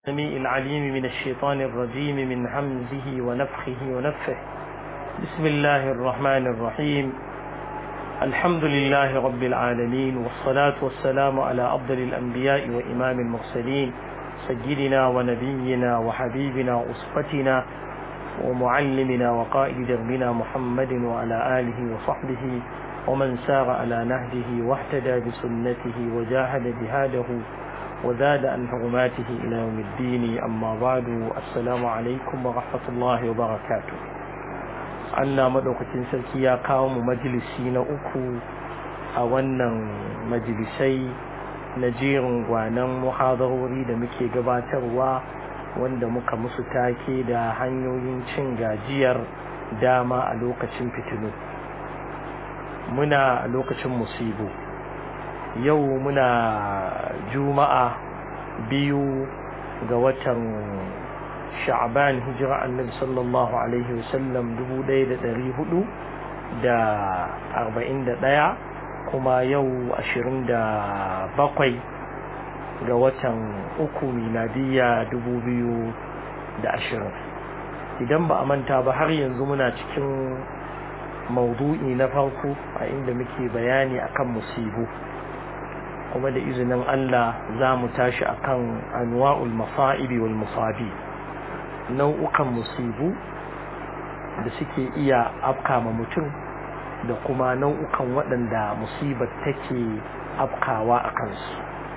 السميع العليم من الشيطان الرجيم من همزه ونفخه ونفه بسم الله الرحمن الرحيم الحمد لله رب العالمين والصلاة والسلام على أفضل الأنبياء وإمام المرسلين سيدنا ونبينا وحبيبنا وأسقتنا ومعلمنا وقائد دربنا محمد وعلى آله وصحبه ومن سار على نهجه واهتدى بسنته وجاهد جهاده وزاد عن حرماته إلى يوم الدين أما بعد السلام عليكم ورحمة الله وبركاته Allah maɗaukacin sarki ya kawo mu majalisi na uku a wannan majalisai na jerin gwanan muhadarori da muke gabatarwa wanda muka musu take da hanyoyin cin gajiyar dama a lokacin fitilu muna a lokacin musibu yau muna juma'a biyu ga watan sha'ban hijira annabi sallallahu alaihi wasallam dubu ɗaya da ɗari hudu da arba'in da ɗaya kuma yau ashirin da bakwai ga watan uku miladiyya dubu biyu da ashirin idan ba a manta ba har yanzu muna cikin maudu'i na farko a inda muke bayani akan musibu kuma da izinin Allah za mu tashi akan anwa'ul masa'ibi wal musabi nau'ukan musibu da suke iya afkama mutum da kuma nau'ukan waɗanda musibar take afkawa a kansu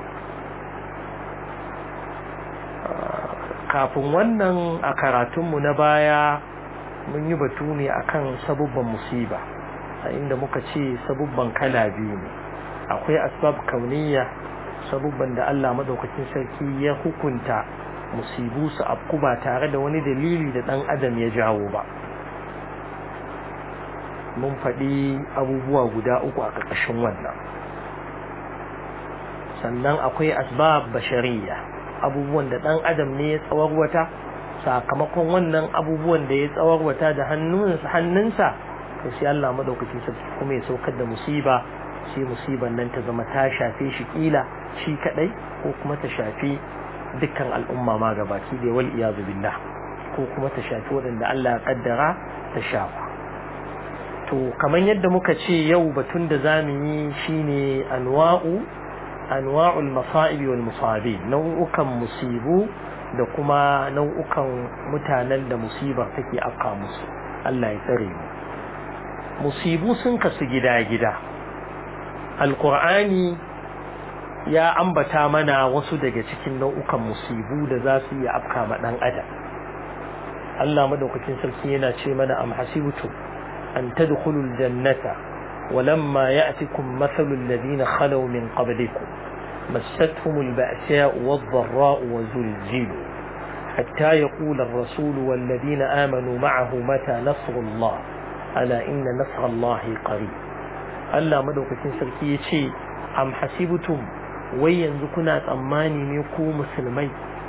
kafin wannan a karatunmu na baya mun yi batu ne akan sabubban musiba a inda muka ce sabubban kala biyu ne akwai asbab kauniya sabubban da Allah madaukakin sarki ya hukunta musibu su afku ba tare da wani dalili da dan adam ya jawo ba mun faɗi abubuwa guda uku a ƙarƙashin wannan sannan akwai asbab bashariya abubuwan da dan adam ne ya tsawarwata sakamakon wannan abubuwan da ya tsawarwata da hannunsa to sai Allah madaukakin sarki kuma ya saukar da musiba sai musibar nan ta zama ta shafe shi kila shi kadai ko kuma ta shafi dukkan al'umma ma gabaki da wal iyazu billah ko kuma ta shafi waɗanda Allah ya kaddara ta shafa to kamar yadda muka ce yau batun da zamu yi shine anwa'u anwa'ul masa'ib wal musabi nau'ukan musibu da kuma nau'ukan mutanen da musibar take afka musu Allah ya tsare mu musibu sun kasu gida-gida alkur'ani ya ambata mana wasu daga cikin nau'ukan musibu da za su iya afka ma dan adam Allah madaukakin sarki yana ce mana am hasibtum an tadkhulul jannata ولما يأتكم مثل الذين خلوا من قبلكم مستهم البأساء والضراء وزلزلوا حتى يقول الرسول والذين آمنوا معه متى نصر الله ألا إن نصر الله قريب Allah madaukakin sarki ya ce am hasibtum wai yanzu kuna tsammani ne ku musulmai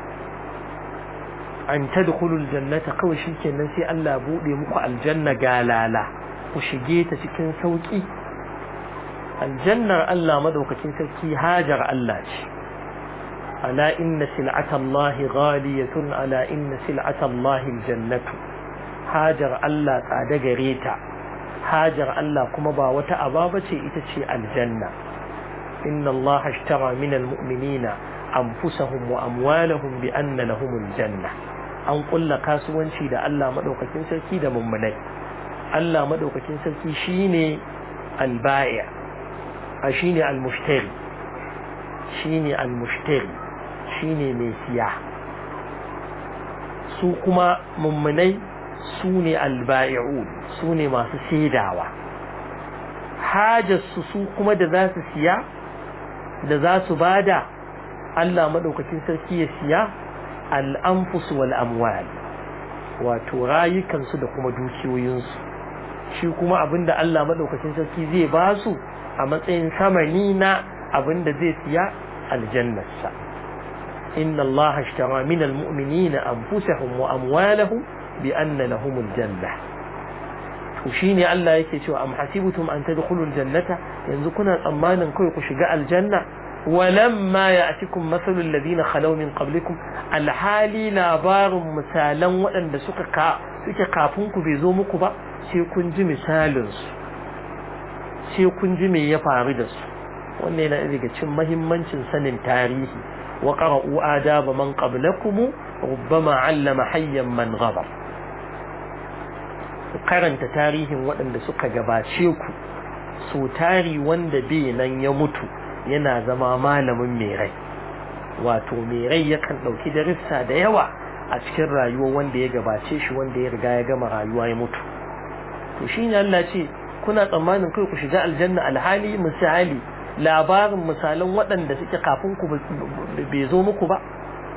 an tadkhulul jannata kawai shikenan sai Allah bude muku aljanna galala ku shige ta cikin sauki aljannar Allah madaukakin sarki hajar Allah ce ala inna sil'atallahi ghaliyatun ala inna sil'atallahi aljannatu hajar Allah tsada gare ta hajar Allah kuma ba wata aba bace ita ce aljanna inna Allah ashtara min almu'minina anfusahum wa amwalahum bi anna lahum aljanna an kulla kasuwanci da Allah madaukakin sarki da mummunai Allah madaukakin sarki shine albai' a shine almushtari shine almushtari shine mai siya su kuma mummunai su ne alba'i'un su ne masu saidawa hajarsu su kuma da za su siya da za su bada Allah maɗaukacin sarki ya siya al'amfus wal amwal wato rayukansu da kuma dukiyoyinsu shi kuma abinda Allah maɗaukacin sarki zai ba su a matsayin samani na abinda zai siya aljannarsa inna Allah ashtara min almu'minina anfusahum wa amwalahum bi anna lahumul janna to shine Allah yake cewa am hasibtum an tadkhulul jannata yanzu kuna tsammanin kai ku shiga aljanna walamma ya'tikum mathalul ladina khalaw min qablikum alhali labarin misalan waɗanda suka ka suke kafin ku bai zo muku ba sai kun ji misalin su sai kun ji me ya faru da su wannan yana daga cikin muhimmancin sanin tarihi wa qara'u adaba man qablakum rubbama 'allama hayyan man ghadab ku karanta tarihin waɗanda suka gabace ku so tari wanda bai nan ya mutu yana zama malamin mai rai wato mai rai yakan ɗauki darussa da yawa a cikin rayuwar wanda ya gabace shi wanda ya riga ya gama rayuwa ya mutu to shi ne Allah ce kuna tsammanin kai ku shiga aljanna alhali misali labarin misalan waɗanda suke kafin ku bai zo muku ba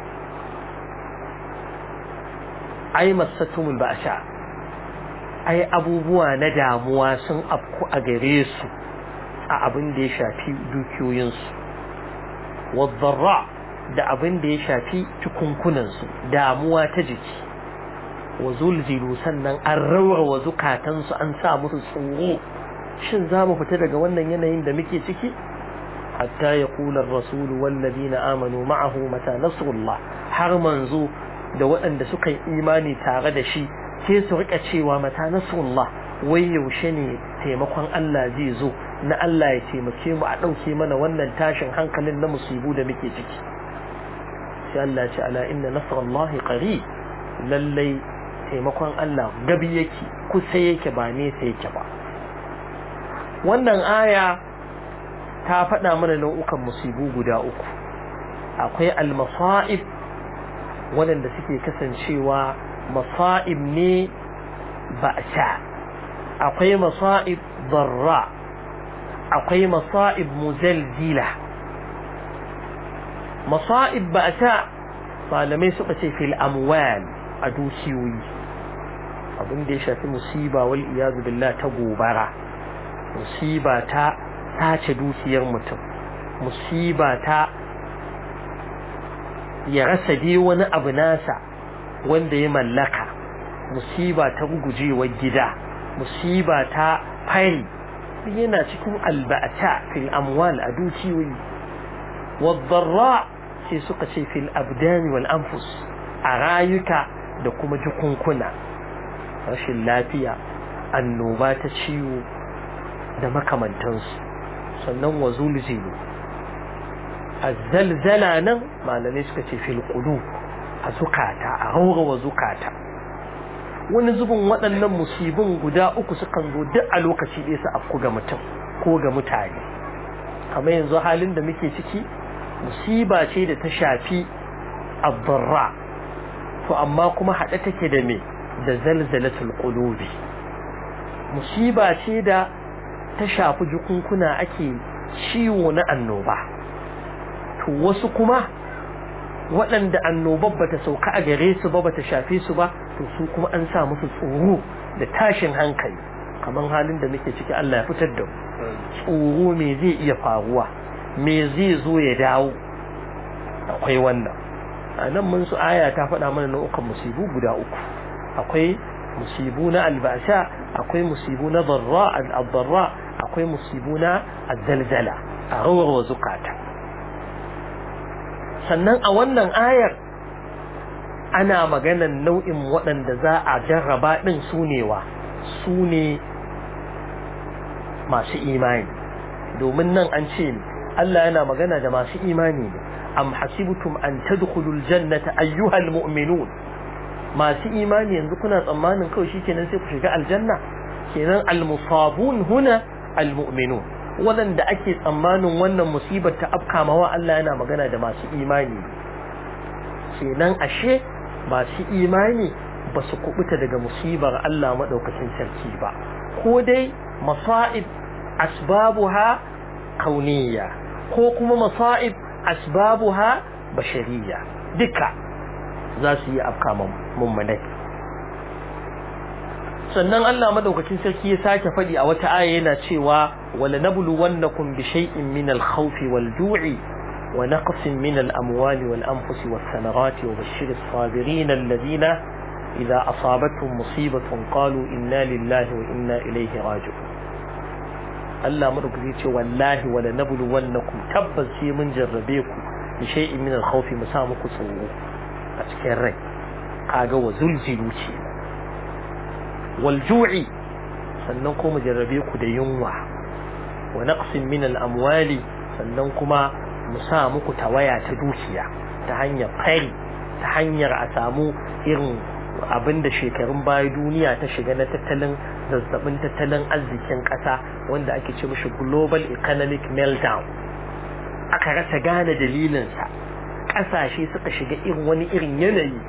ai masatumul ba'sha ai abubuwa na damuwa sun afku a gare su a abin da ya shafi dukiyoyinsu wadda da abin da ya shafi cikunkunansu damuwa ta jiki wa zulzilu sannan an rawarwa zukatansu an sa musu tsoro shin za mu fita daga wannan yanayin da muke ciki hatta ya kula rasulu wallazina amanu ma'ahu mata nasrullah har manzo da waɗanda suka yi imani tare da shi sai su rika cewa mata nasrullah wai yaushe ne taimakon Allah zai zo na Allah ya taimake mu a ɗauke mana wannan tashin hankalin na musibu da muke ciki sai Allah ce ala inna nasrallahi qarib lallai taimakon Allah gabi yake kusa yake ba nesa yake ba wannan aya ta faɗa mana nau'ukan musibu guda uku akwai al-masa'ib waɗanda suke kasancewa masa'ib ne ba'sa akwai masa'ib darra akwai masa'ib muzalzila masa'ib ba'sa malamai suka ce fil amwal a dukiyoyi abin da ya shafi musiba wal iyazu billah ta gobara musiba ta tace dukiyar mutum musiba ta ya rasa dai wani abu nasa wanda ya mallaka musiba ta gugujewar gida musiba ta fari yana cikin alba'ata fil amwal a dukiyoyi wadarra sai suka ce fil abdani wal anfus a rayuka da kuma jikunkuna rashin lafiya annoba ta ciwo da makamantansu sannan wa zulzilu azzalzala nan malamai suka ce fil qulub a zukata a raurawa zukata wani zubin waɗannan musibin guda uku sukan zo duk a lokaci ɗaya su afku ga mutum ko ga mutane kamar yanzu halin da muke ciki musiba ce da ta shafi abdarra to amma kuma haɗe take da me da zalzalatul qulubi musiba ce da ta shafi jukunkuna ake ciwo na annoba to wasu kuma waɗanda annobar bata sauka a gare su ba bata shafe su ba to su kuma an sa musu tsoro da tashin hankali kamar halin da muke ciki Allah ya fitar da mu tsoro me zai iya faruwa me zai zo ya dawo akwai wannan a nan mun su aya ta faɗa mana nau'ukan musibu guda uku akwai musibu na albasha akwai musibu na darra al-darra akwai musibu na azzalzala a rawar wa zukata sannan a wannan ayar ana maganan nau'in waɗanda za a jarraba ɗin sunewa su ne masu imani domin nan an ce Allah yana magana da masu imani ne am hasibtum an tadkhulul jannata ayyuhal mu'minun masu imani yanzu kuna tsammanin kawai shikenan sai ku shiga aljanna kenan almusabun huna almu'minun waɗanda ake tsammanin wannan musibar ta afka mawa Allah yana magana da masu imani kenan ashe masu imani ba su kubuta daga musibar Allah maɗaukacin sarki ba ko dai masa'ib asbabuha kauniya ko kuma masa'ib asbabuha bashariya duka za su yi afka mummunai sannan Allah madaukakin sarki ya sake faɗi a wata aya yana cewa wala nabluwannakum bi shay'in min al-khawfi wal-ju'i wa naqsin min al-amwali wal-anfusi was-samarati wa bashshir as-sabirin alladhina idha asabatuhum musibatun qalu inna lillahi wa inna ilayhi raji'un Allah madaukaki ce wallahi wala nablu wannakum tabbas sai mun jarrabe ku bi shay'in min al-khawf mu sa muku tsoro a cikin rai kaga wa zulzilu ce wal ju'i sannan ko mu jarrabe ku da yunwa wa naqsin min al-amwali sannan kuma mu sa muku tawaya ta dukiya ta hanyar fari ta hanyar a samu irin abinda shekarun baya duniya ta shiga na tattalin zazzabin tattalin arzikin ƙasa wanda ake ce mishi global economic meltdown aka rasa gane dalilinsa ƙasashe suka shiga irin wani irin yanayi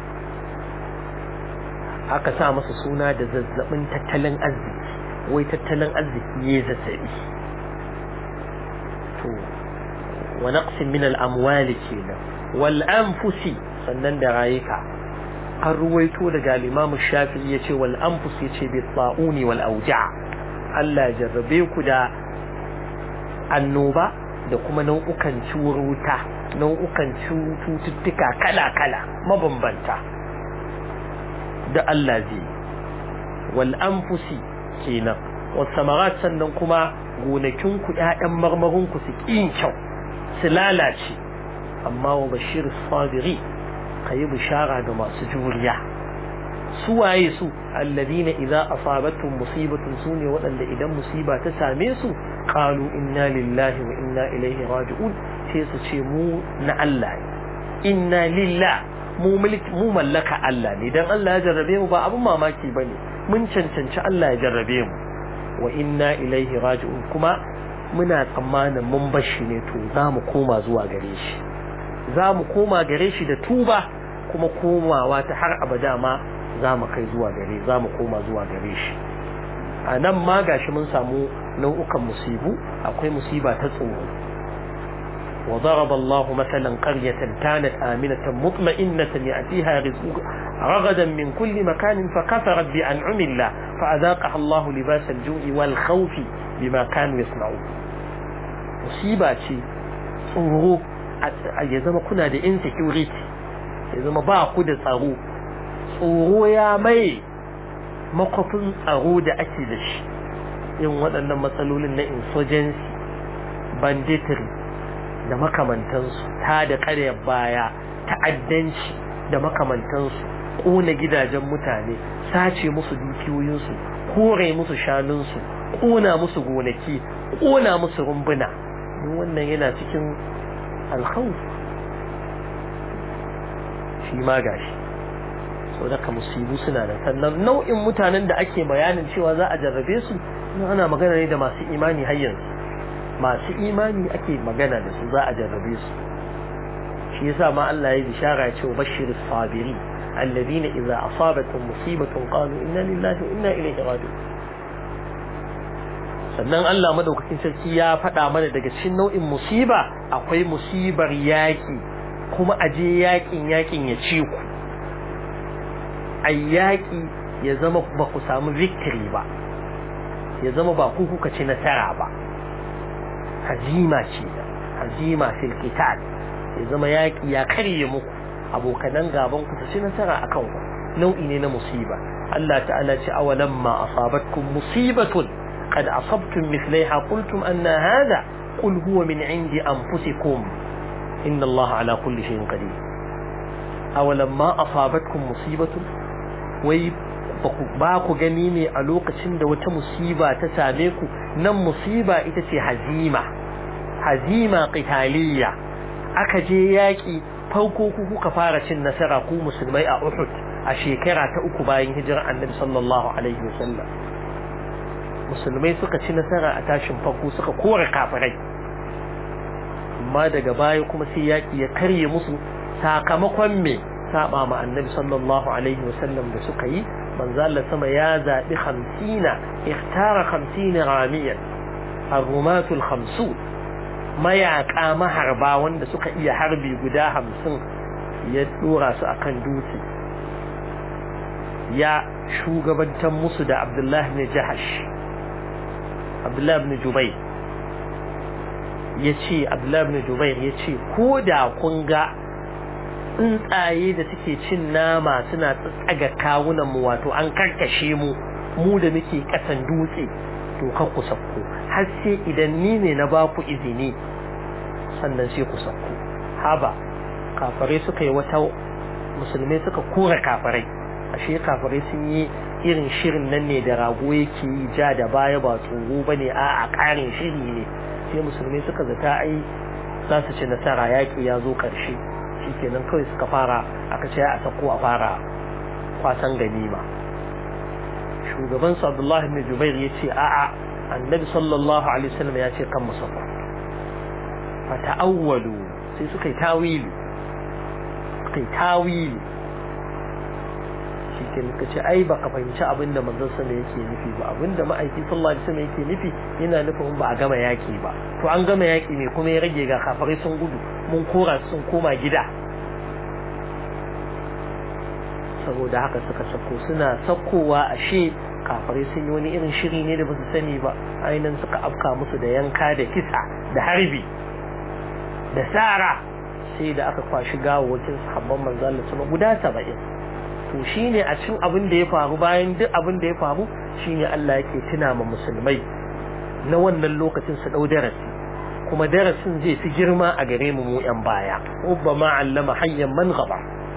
aka sa masa suna da zazzabin tattalin arziki wai tattalin arziki ya zazzabi to wa naqsin min al-amwali kenan wal anfusi sannan da rayuka an ruwaito daga al-Imam Shafi'i yace wal anfus yace bi ta'uni wal auja Allah jarrabe ku da annoba da kuma nau'ukan ciwuruta nau'ukan cututtuka kala-kala mabambanta da Allah zai wal anfusi kenan was samarat sannan kuma gonakin ku ƴaƴan marmarin ku su kin kyau su lalace amma wa bashir sabiri kayi bishara ga masu juriya su waye su alladina idza asabatuhum musibatun sune waɗanda idan musiba ta same su qalu inna lillahi wa inna ilaihi raji'un sai su ce mu na Allah ne inna lillah mu mulki mu mallaka Allah ne dan Allah ya jarrabe mu ba abun mamaki bane mun cancanci Allah ya jarrabe mu wa inna ilaihi raji'un kuma muna tsammanin mun bashi ne to za mu koma zuwa gare shi za mu koma gare shi da tuba kuma komawa ta har abada ma za mu kai zuwa gare za mu koma zuwa gare shi a nan ma gashi mun samu nau'ukan musibu akwai musiba ta tsoro وضرب الله مثلا قرية كانت آمنة مطمئنة يأتيها رزقها رغدا من كل مكان فكفرت بأنعم الله فأذاقها الله لباس الجوع والخوف بما كانوا يصنعون مصيبة شيء tsoro ya zama kuna da insecurity ya zama ba ku da tsaro tsoro ya mai makwafin tsaro da ake da shi yin waɗannan matsalolin na insurgency banditry da makamantansu ta da ƙaryar baya ta'addanci da makamantansu ƙona gidajen mutane sace musu dukiyoyinsu kore musu shanunsu ƙona musu gonaki ƙona musu rumbuna duk wannan yana cikin alkhawf shi ma gashi so daga musibu suna da sannan nau'in mutanen da ake bayanin cewa za a jarrabe su ana magana ne da masu imani har yanzu masu imani ake magana da su za a jarrabe su shi yasa ma Allah ya bishara ya ce wa bashir sabiri alladhina idza asabatuhum musibatun qalu inna lillahi wa inna ilaihi raji'un sannan Allah madaukakin sarki ya faɗa mana daga cikin nau'in musiba akwai musibar yaki kuma aje yakin yakin ya ci ku ai yaki ya zama ba ku samu victory ba ya zama ba ku kuka ci nasara ba hazima ce hazima fil qital ya zama yaki ya karye muku abokanan gaban ku ci nasara akan ku nau'i ne na musiba Allah ta'ala ce awalam ma asabatkum musibatun qad asabtum mithlaiha qultum anna hadha qul huwa min indi anfusikum inna Allah ala kulli shay'in qadir awalam ma asabatkum musibatun wai ba ku gani ne a lokacin da wata musiba ta same ku nan musiba ita ce hazima hazima qitaliya aka je yaki farko ku kuka fara cin nasara ku musulmai a Uhud a shekara ta uku bayan hijirar Annabi sallallahu alaihi wasallam musulmai suka ci nasara a tashin farko suka kore kafirai amma daga baya kuma sai yaki ya karye musu sakamakon me saba ma Annabi sallallahu alaihi wasallam da suka yi manzo Allah sama ya zabi 50 ikhtara 50 ramiyan ar-rumatul 50 mayaka maharba wanda suka iya harbi guda 50 ya dora su akan dutse ya shugabantar musu da Abdullah ibn Jahash Abdullah ibn Jubayr yace Abdullah ibn Jubayr yace ko da kun ga tsuntsaye da suke cin nama suna tsaga kawunan mu wato an karkashe mu mu da muke kasan dutse to kan ku sakko har sai idan ni ne na ba ku izini sannan sai ku sauko haba kafirai suka yi wata musulmai suka kora kafirai ashe kafirai sun yi irin shirin nan ne da rago yake yi ja da baya ba tsoro ba ne a a ƙarin shiri ne sai musulmai suka zata ai za su ci nasara yaƙi ya zo ƙarshe shi kenan kawai suka fara aka ce a sako a fara kwasan ganima shugaban su abdullahi ibn jubair ya ce a'a annabi sallallahu alaihi wasallam ya ce kan musaffa fa ta'awwalu sai suka yi tawili suka yi tawili shi ke nuka ce ai baka fahimci abin da manzon sama yake nufi ba abin da ma'aiki sallallahu alaihi wasallam yake nufi yana nufin ba a gama yaki ba to an gama yaki ne kuma ya rage ga kafirai sun gudu mun kora sun koma gida saboda haka suka sako suna sakowa ashe kafirai sun yi wani irin shiri ne da ba su sani ba ainihin suka afka musu da yanka da kisa da harbi da tsara sai da aka kwashi gawawakin sahabban manzo Allah sama guda 70 to shine a cikin abin da ya faru bayan duk abin da ya faru shine Allah yake tuna ma musulmai na wannan lokacin su dau darasi kuma darasin zai fi girma a gare mu mu yan baya ubbama allama hayyan man ghaba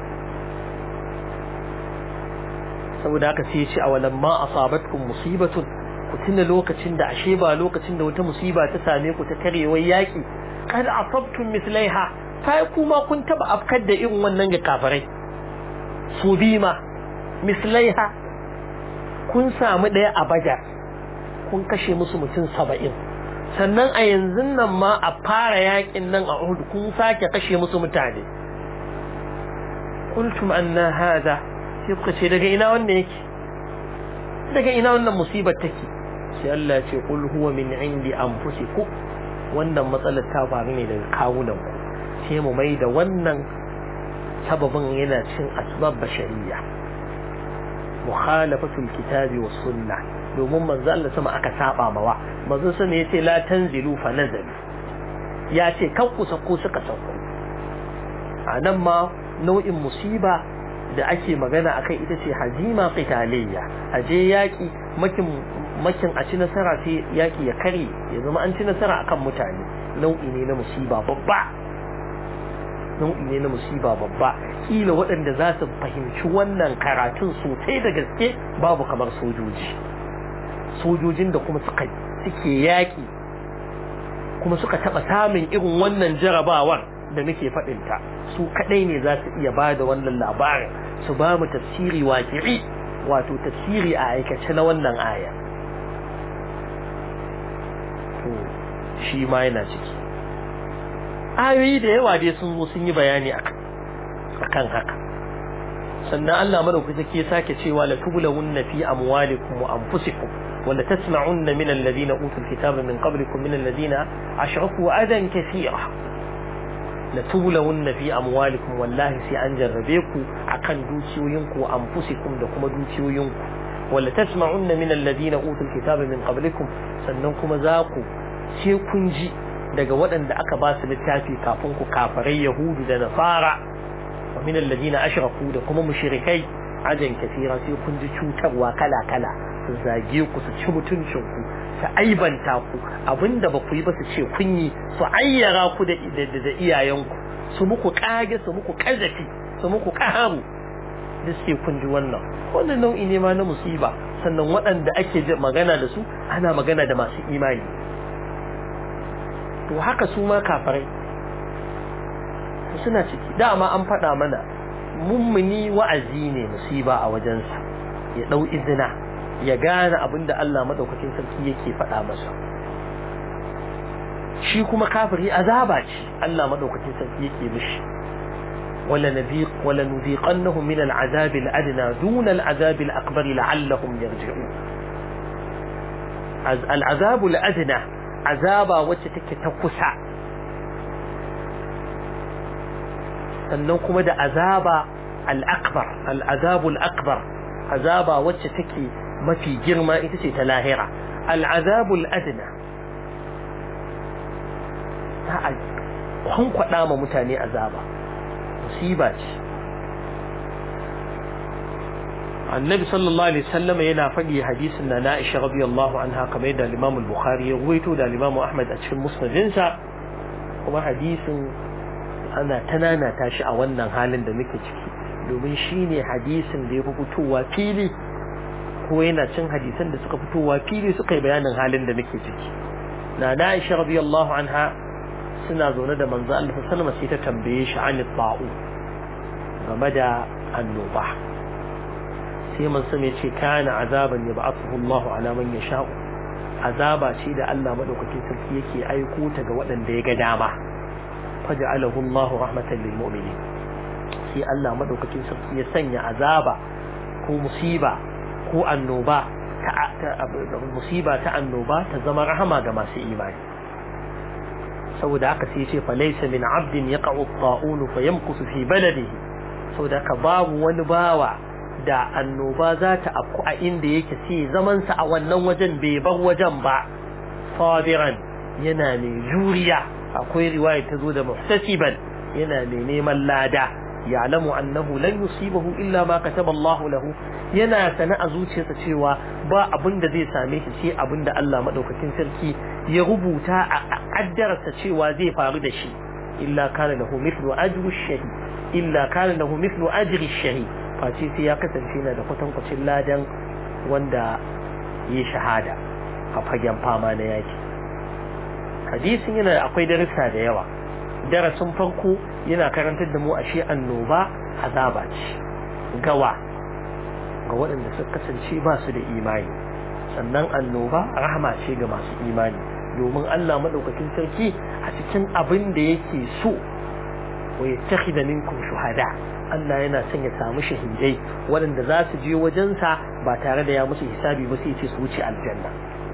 saboda haka sai ya ce awalan ma asabatkum musibatun ku tuna lokacin da ashe ba lokacin da wata musiba ta same ku ta karewar yaki kad asabtum mislaiha sai kuma kun taba afkar da irin wannan ga kafirai su bima mislaiha kun samu daya a bajar kun kashe musu mutum saba'in sannan a yanzu nan ma a fara yakin nan a Uhud kun sake kashe musu mutane qultum anna hada sai kuka ce daga ina wannan yake daga ina wannan musibar take sai Allah ya ce qul huwa min indi anfusikum wannan matsalar ta faru ne daga kawunan ku sai mu mai da wannan sababin yana cin asbab bashariya mukhalafatul kitabi was sunnah domin manzo Allah sama aka saba mawa manzo sama yace la tanzilu fa nazal ya ce kan ku sako suka sako anan ma nau'in musiba da ake magana akai ita ce hazima qitaliyya aje yaki makin makin a ci nasara sai yaki ya kare ya zama an ci nasara akan mutane nau'i ne na musiba babba nau'i ne na musiba babba kila waɗanda za su fahimci wannan karatun sosai da gaske babu kamar sojoji sojojin da kuma suka suke yaƙi kuma suka taɓa samun irin wannan jarabawar da muke faɗinta su kaɗai ne za su iya ba da wannan labarin su ba mu tafsiri waƙi'i wato tafsiri a aikace na wannan aya shi ma yana ciki ayoyi da yawa dai sun zo sun yi bayani akan haka sannan Allah madaukaki ya sake cewa la tublawunna fi amwalikum wa anfusikum wa la tasma'unna min alladhina utul kitaba min qablikum min alladhina ashraku adan kathira la tublawunna fi amwalikum wallahi sai an jarrabe ku akan dukiyoyinku wa anfusikum da kuma dukiyoyinku wa la tasma'unna min alladhina utul kitaba min qablikum sannan kuma za ku sai kun ji daga waɗanda aka ba su littafi kafin ku kafarai yahudu da nasara wa min alladhina ashraku da kuma mushrikai ajan kafira sai kun ji cutarwa kala kala su zage ku su ci mutuncin ku su aibanta ku abinda ba ku yi ba su ce kun yi su ayyara ku da da iyayenku su muku kage su muku kazafi su muku kaharu duk sai kun ji wannan wannan nau'i ne ma na musiba sannan waɗanda ake magana da su ana magana da masu imani to haka su ma kafirai suna ciki dama an faɗa mana mummuni wa'azi ne musiba a wajensa ya ɗau izina ya gane abin da Allah maɗaukakin sarki yake faɗa masa shi kuma kafiri azaba ce Allah maɗaukakin sarki yake mishi wala nabiq wala nuziqannahum min al'azab al'adna duna al'azab al'akbar la'allahum yarji'un al'azab al'adna azaba wacce take ta kusa sannan kuma da azaba al'akbar al'azabul akbar azaba wacce take mafi girma ita ce ta lahira al'azabul adna ta a kwankwada ma mutane azaba musiba ce annabi sallallahu alaihi wasallam yana faɗi hadisin na Aisha radiyallahu anha kamar yadda Imam al-Bukhari ya ruwaito da Imam Ahmad a cikin musnadinsa kuma hadisin ana tanana tashi a wannan halin da muke ciki domin shine hadisin da ya fi fitowa fili ko yana cin hadisan da suka fitowa fili suka yi bayanin halin da muke ciki na Aisha radiyallahu anha suna zaune da manzo Allah sallallahu alaihi wasallam sai ta tambaye shi an ta'u game da annoba sai man sami ce kana azaban ya ba'athu Allah ala man yasha'u azaba ce da Allah madaukakin sarki yake aiko ta ga waɗanda ya ga dama faj'alahu Allah rahmatan lil mu'minin sai Allah madaukakin sarki ya sanya azaba ko musiba ko annoba ta musiba ta annoba ta zama rahama ga masu imani saboda haka sai ya ce fa laysa min 'abdin yaqa'u at-ta'un fa yamkusu fi baladihi saboda haka babu wani bawa da annoba za ta afku a inda yake sai zamansa a wannan wajen bai bar wajen ba sabiran yana mai juriya akwai riwaya ta zo da muhtasiban yana mai neman lada ya'lamu annahu lan yusibahu illa ma kataba Allah lahu yana sana a zuciyarsa cewa ba abin da zai same shi sai abin da Allah madaukakin sarki ya rubuta a kaddararsa cewa zai faru da shi illa kana lahu mithlu ajri shahid illa kana lahu mithlu ajri shahid face sai ya kasance na da kwatankwacin ladan wanda ya shahada a fagen fama na yaki hadisin yana akwai darussa da yawa darasin farko yana karantar da mu ashe annoba azaba ce gawa ga waɗanda suka kasance ba su da imani sannan annoba rahama ce ga masu imani domin Allah madaukakin sarki a cikin abin da yake so wa yattakhidha minkum shuhada Allah yana son ya samu shahidai waɗanda za su je wajensa ba tare da ya musu hisabi ba sai ce su wuce aljanna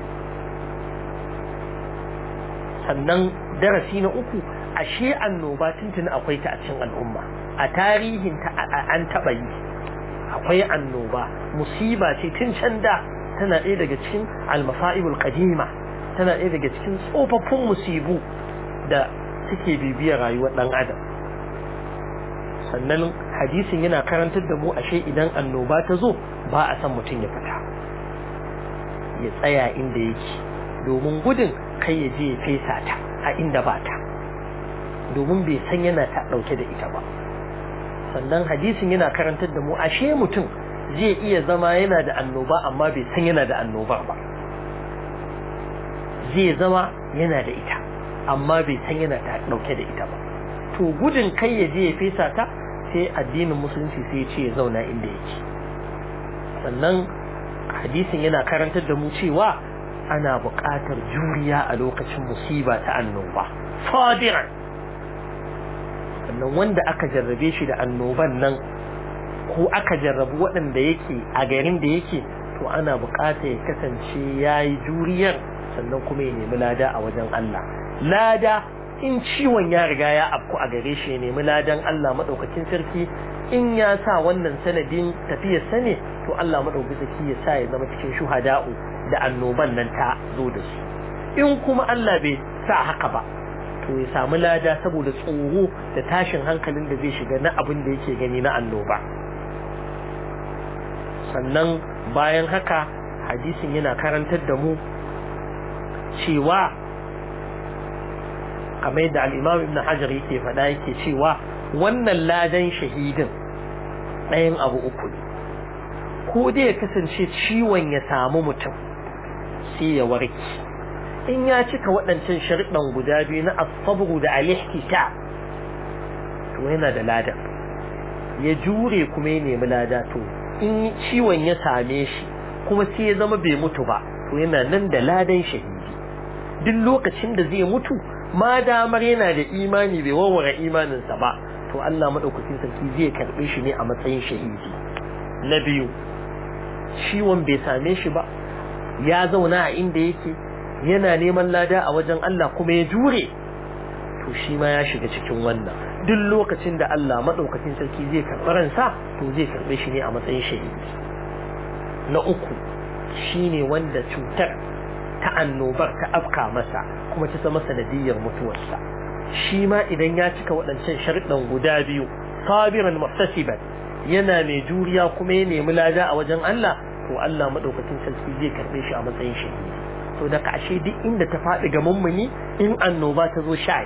sannan darasi na uku ashe annoba tuntuni akwai ta a cikin al'umma a tarihin ta an taɓa yi akwai annoba musiba ce tun can da tana ɗaya daga cikin almasa'ibul qadima tana ɗaya daga cikin tsofaffin musibu da suke bibiyar rayuwar ɗan adam sannan hadisin yana karantar da mu ashe idan annoba ta zo ba a san mutum ya fita ya tsaya inda yake domin gudun kai ya je ya fesa ta a inda ba ta domin bai san yana ta dauke da ita ba sannan hadisin yana karantar da mu ashe mutum zai iya zama yana da annoba amma bai san yana da annobar ba zai zama yana da ita amma bai san yana ta dauke da ita ba to gudun kai ya je ya fesa ta sai addinin musulunci sai ya ce ya zauna inda yake sannan hadisin yana karantar da mu cewa ana buƙatar juriya a lokacin musiba ta annoba sadiran sannan wanda aka jarrabe shi da annoban nan ko aka jarrabu waɗanda yake a garin da yake to ana buƙatar ya kasance ya yi juriyar sannan kuma ya nemi lada a wajen Allah lada in ciwon ya riga ya afku a gare shi ya nemi ladan Allah maɗaukakin sarki in ya sa wannan sanadin tafiyar sa ne to Allah maɗaukakin sarki ya sa ya zama cikin shuhada'u da annoban nan ta zo da su in kuma Allah bai sa haka ba to ya samu lada saboda tsoro da tashin hankalin da zai shiga na abin da yake gani na annoba sannan bayan haka hadisin yana karantar da mu cewa kamar yadda al'imam ibn hajar yake faɗa yake cewa wannan ladan shahidin ɗayan abu uku ne ko dai ya kasance ciwon ya samu mutum sai ya warke in ya cika waɗancan sharɗan guda biyu na asabru da alihtita to yana da ladan ya jure kuma ya nemi lada to in ciwon ya same shi kuma sai ya zama bai mutu ba to yana nan da ladan shahidi duk lokacin da zai mutu ma damar yana da imani bai warware imaninsa ba to Allah madaukakin sarki zai karbe shi ne a matsayin shahidi na biyu ciwon bai same shi ba ya zauna a inda yake yana neman lada a wajen Allah kuma ya jure to shi ma ya shiga cikin wannan duk lokacin da Allah madaukakin sarki zai karɓi ransa to zai karbe shi ne a matsayin shahidi na uku shine wanda cutar ta annobar ta afka masa kuma ta zama sanadiyar mutuwarsa shi ma idan ya cika waɗancan sharuɗan guda biyu sabiran muhtasiban yana mai juriya kuma ya nemi lada a wajen Allah to Allah madaukakin sarki zai karbe shi a matsayin shahidi to da kashe duk inda ta faɗi ga mummuni in annoba ta zo sha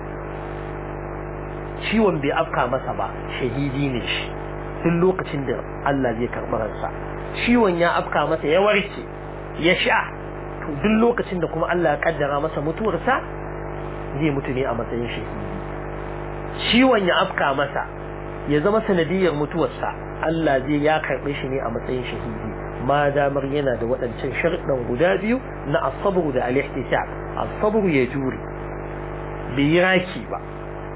ciwon bai afka masa ba shahidi ne shi duk lokacin da Allah zai karɓi ransa ciwon ya afka masa ya warke ya sha to duk lokacin da kuma Allah ya kaddara masa mutuwarsa zai mutu ne a matsayin shahidi ciwon ya afka masa ya zama sanadiyar mutuwarsa Allah zai ya karɓe shi ne a matsayin shahidi ma damar yana da waɗancan sharɗan guda biyu na asabru da al-ihtisab asabru ya jure bai yi raki ba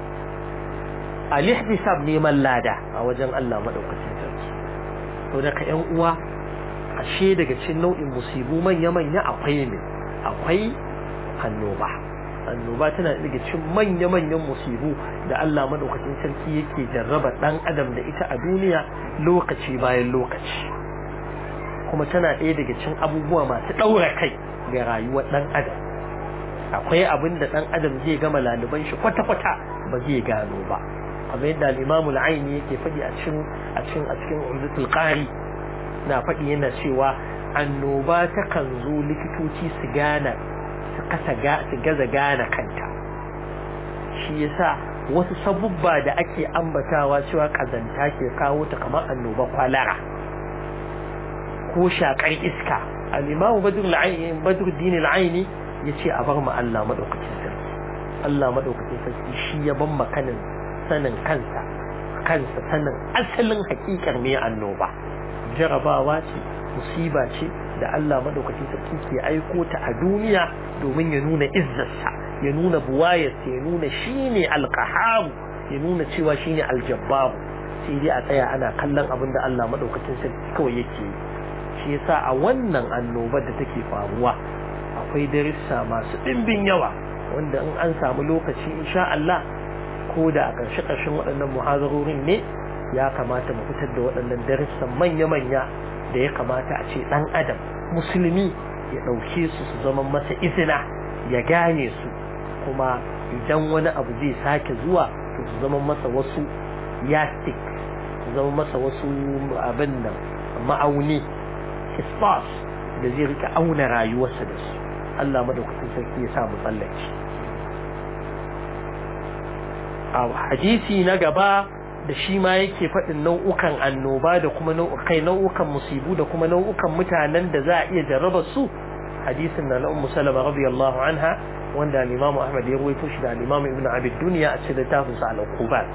al-ihtisab neman lada a wajen Allah madaukakin sarki to daga ƴan uwa ashe daga cikin nau'in musibu manya manya akwai ne akwai annoba annoba tana daga cikin manya manyan musibu da Allah madaukakin sarki yake jarraba dan adam da ita a duniya lokaci bayan lokaci kuma tana ɗaya daga cikin abubuwa masu ɗaura kai ga rayuwar dan adam akwai abin da dan adam zai gama laliban shi kwata-kwata ba zai gano ba kamar yadda al-Imam al-Aini yake faɗi a cikin a cikin a cikin Umdatul Qari na faɗi yana cewa annoba ta kan zo likitoci su gana su kasa ga su gaza gana kanta shi yasa wasu sabubba da ake ambatawa cewa kazanta ke kawo ta kamar annoba kwalara ko shakar iska al-Imam Badr al-Aini Badruddin al-Aini yace a bar mu Allah madaukakin sarki Allah madaukakin sarki shi ya ban makanin sanin kansa kansa sanin asalin hakikar me annoba jarabawa ce musiba ce da Allah madaukakin sarki ke aiko ta a duniya domin ya nuna izzarsa ya nuna buwayarsa ya nuna shine alqahar ya nuna cewa shine aljabbar sai dai a tsaya ana kallon abin da Allah madaukakin sarki kawai yake yi shi yasa a wannan annobar da take faruwa akwai darussa masu ɗimbin yawa wanda in an samu lokaci insha Allah ko da a ƙarshe ƙarshen waɗannan muhazarorin ne ya kamata mu fitar da waɗannan darussan manya-manya da ya kamata a ce ɗan adam musulmi ya ɗauke su su zama masa izina ya gane su kuma idan wani abu zai sake zuwa to su zama masa wasu yastik su zama masa wasu abin nan ma'auni hisbas da zai rika auna rayuwarsa da su Allah madaukakin sarki ya sa mu tsallake a hadisi na gaba da shi ma yake faɗin nau'ukan annoba da kuma nau'ukai nau'ukan musibu da kuma nau'ukan mutanen da za a iya jarraba su hadisin na na ummu salama radiyallahu anha wanda al-imam ahmad ya rawaito shi da al-imam ibn abi dunya a cikin littafin sa al-uqubat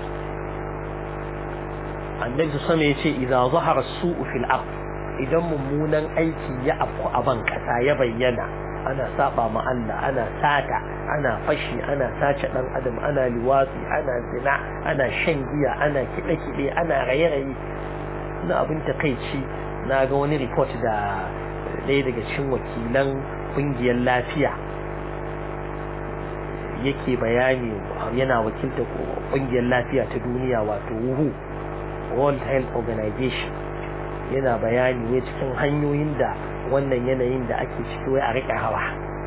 annabi sama yace idza zahara as-su'u fil ard idan mummunan aiki ya afku a ban kasa ya bayyana ana saba ma Allah ana sata ana fashi ana sace dan adam ana liwatsi ana zina ana shan giya ana kide kide ana raye raye na abin takeici na ga wani report da ɗaya daga cikin wakilan kungiyar lafiya yake bayani yana wakilta kungiyar lafiya ta duniya wato WHO World Health Organization yana bayani ne cikin hanyoyin da wannan yanayin da ake ciki wai a riƙe hawa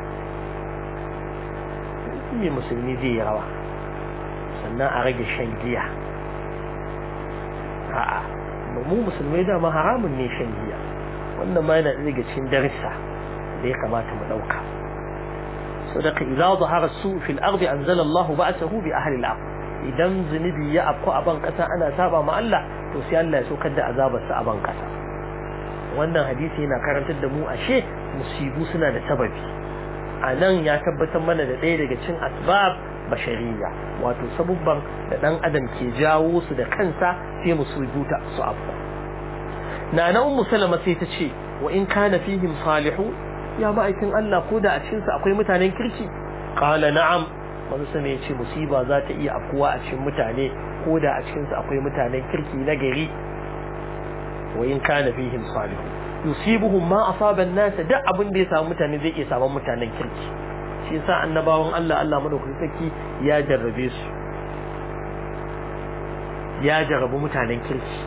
me musulmi zai yi rawa sannan a rage shan giya a'a mu musulmai dama haramun ne shan giya wannan ma yana daga cikin darissa da ya kamata mu ɗauka sadaka idza zahara su fil ardi anzala Allahu ba'sahu bi ahli al-ard idan zunubi ya afku a ban kasa ana saba ma Allah to sai Allah ya saukar da azabarsa a ban kasa wannan hadisi yana karantar da mu ashe musibu suna da sababi a nan ya tabbatar mana da ɗaya daga cin asbab bashariya wato sabubban da ɗan adam ke jawo su da kansa sai musibu ta su abu na na ummu salama sai ta ce wa in kana fihim salihu ya ma'aikin Allah ko da a cikin su akwai mutanen kirki qala na'am wani sama ya ce musiba za ta iya afkuwa a cikin mutane ko da a cikin su akwai mutanen kirki na gari وإن كان فيهم صالح يصيبهم ما أصاب الناس da abin da ya samu mutane zai iya samun mutanen kirki shi yasa annabawan Allah Allah madaukakin sarki ya jarrabe su ya jarrabu mutanen kirki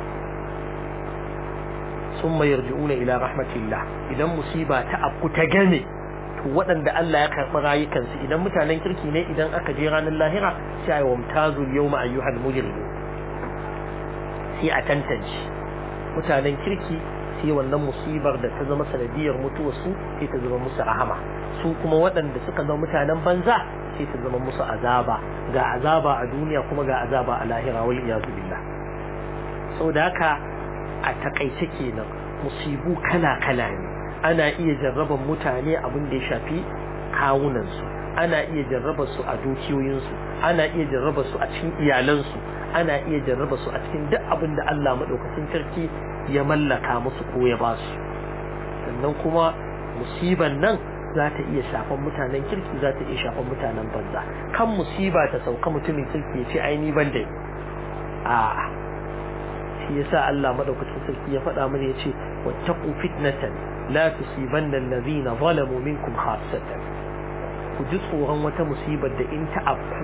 summa yarji'una ila rahmatillah idan musiba ta afku ta game to waɗanda Allah ya karɓi rayukansu idan mutanen kirki ne idan aka je ranar lahira sai ayi wamtazul yawma ayyuhal mujrimun sai a tantance mutanen kirki sai wannan musibar da ta zama sanadiyar mutuwarsu sai ta zama musu rahama su kuma waɗanda suka zama mutanen banza sai ta zama musu azaba ga azaba a duniya kuma ga azaba a lahira wal iyazu billah saboda haka a takaice kenan musibu kala kala ne ana iya jarraban mutane abin da ya shafi kawunansu ana iya jarraba su a dukiyoyinsu ana iya jarraba su a cikin iyalansu ana iya jarraba su a cikin duk abin da Allah madaukakin sarki ya mallaka musu ko ya ba su sannan kuma musiban nan za ta iya shafan mutanen kirki za ta iya shafan mutanen banza kan musiba ta sauka mutumin kirki ya ce aini ban da a shi yasa Allah madaukakin sarki ya faɗa mana ya ce wattaqu fitnatan la tusibanna allazina zalamu minkum khassatan ku ji tsoron wata musibar da in ta afku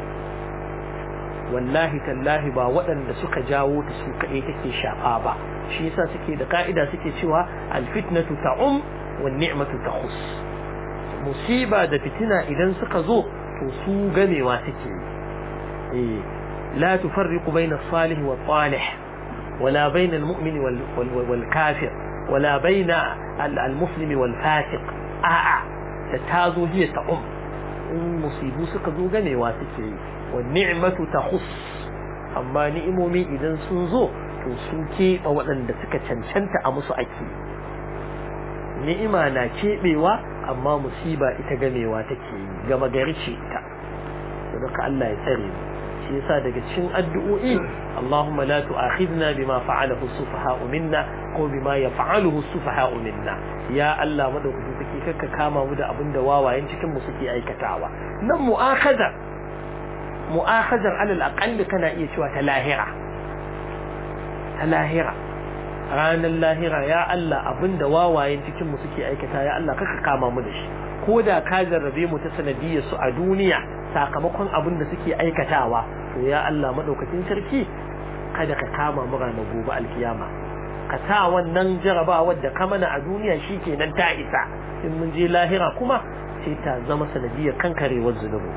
wallahi tallahi ba waɗanda suka jawo ta su kaɗai take shafa ba shi yasa suke da ka'ida suke cewa alfitnatu ta'um wan ni'matu takhus musiba da fitina idan suka zo to su gamewa suke eh la tufarriqu bayna as-salih wa salih wala bayna al-mu'min wal kafir wala bayna al-muslim wal fasiq a'a da tazo hiya ta'um in musibu suka zo gamewa suke yi wa ni'matu takhus amma ni'imomi idan sun zo to su keɓe waɗanda suka cancanta a musu ake ni'ima na keɓewa amma musiba ita gamewa take yi gama gari ce ta saboda Allah ya tsare mu shi yasa daga cikin addu'o'i Allahumma la tu'akhidna bima fa'alahu as-sufaha'u minna ko bima yaf'aluhu as-sufaha'u minna ya Allah madaukakin sarki kakka kama mu da abinda wawayen cikin mu suke aikatawa nan mu'akhadha mu'akhadhar alal aqall kana iya cewa ta lahira ta lahira ranar lahira ya Allah abinda wawayen cikin mu suke aikata ya Allah kaka kama mu da shi ko da ka jarrabe mu ta sanadiyar su a duniya sakamakon abin da suke aikatawa to ya Allah madaukakin sarki kada ka kama mu ranar gobe alkiyama ka sa wannan jarabawar da ka mana a duniya shikenan ta isa in mun je lahira kuma sai ta zama sanadiyar kankarewar zunubi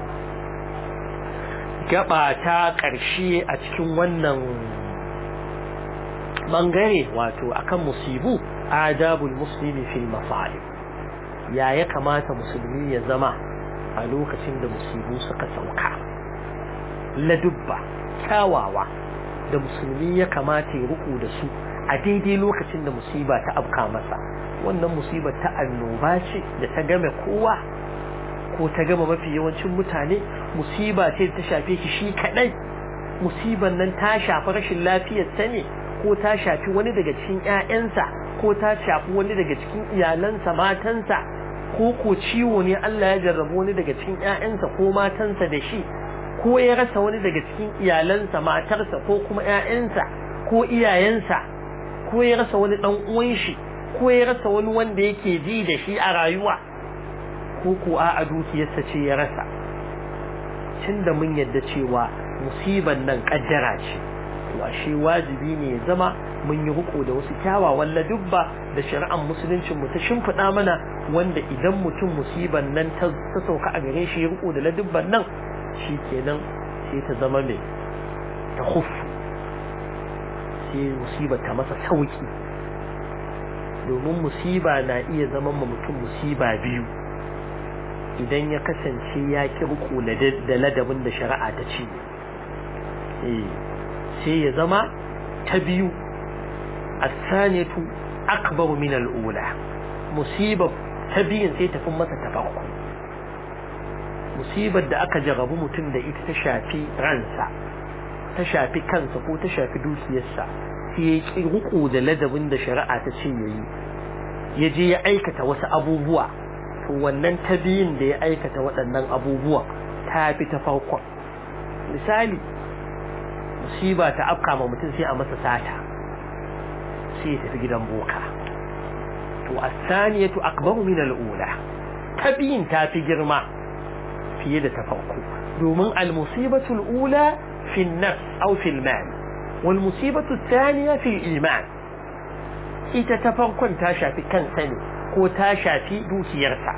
gaba ta ƙarshe a cikin wannan bangare wato akan musibu adabul muslimi fil masa'ib ya ya kamata musulmi ya zama a lokacin da musibu suka sauka ladubba kyawawa da musulmi ya kamata ya ruku da su a daidai lokacin da musiba ta afka masa wannan musibar ta annoba ce da ta game kowa ko ta gama mafi yawancin mutane musiba ce ta shafe shi shi kadai musiban nan ta shafi rashin lafiyar ta ne ko ta shafi wani daga cikin ƴaƴansa ko ta shafi wani daga cikin iyalansa matansa ko ko ciwo ne Allah ya jarrabu wani daga cikin ƴaƴansa ko matansa da shi ko ya rasa wani daga cikin iyalansa matarsa ko kuma ƴaƴansa ko iyayensa ko ya rasa wani dan uwan shi ko ya rasa wani wanda yake ji da shi a rayuwa ko ko a dukiyarsa ce ya rasa tun da mun yadda cewa musiban nan kaddara ce to ashe wajibi ne ya zama mun yi riko da wasu kyawawan ladubba da shari'ar musuluncin mu ta shimfiɗa mana wanda idan mutum musiban nan ta sauka a gare shi ya riko da ladubban nan shi kenan sai ta zama mai ta hufu sai musiba ta masa sauki domin musiba na iya zama ma mutum musiba biyu idan ya kasance ya ki riko da ladabin da shari'a ta ce sai ya zama ta biyu asaniyatu akbaru min al'ula musibar ta biyun sai tafi masa ta farko musibar da aka jarabu mutum da ita ta shafi ransa ta shafi kansa ko ta shafi dukiyarsa sai ya ki riko da ladabin da shari'a ta ce yayi ya je ya aikata wasu abubuwa to wannan ta biyun da ya aikata waɗannan abubuwa ta fi ta farkon misali musiba ta afka ma mutum sai a masa sata sai ya tafi gidan boka to as-saniyatu akbaru min al-ula ta biyun ta fi girma fiye da ta farko domin al-musibatu al-ula fi an-nafs aw fi al-mal wal musibatu ath-thaniya fi al-iman ita ta farkon ta shafi kansa ne ko ta shafi dukiyarsa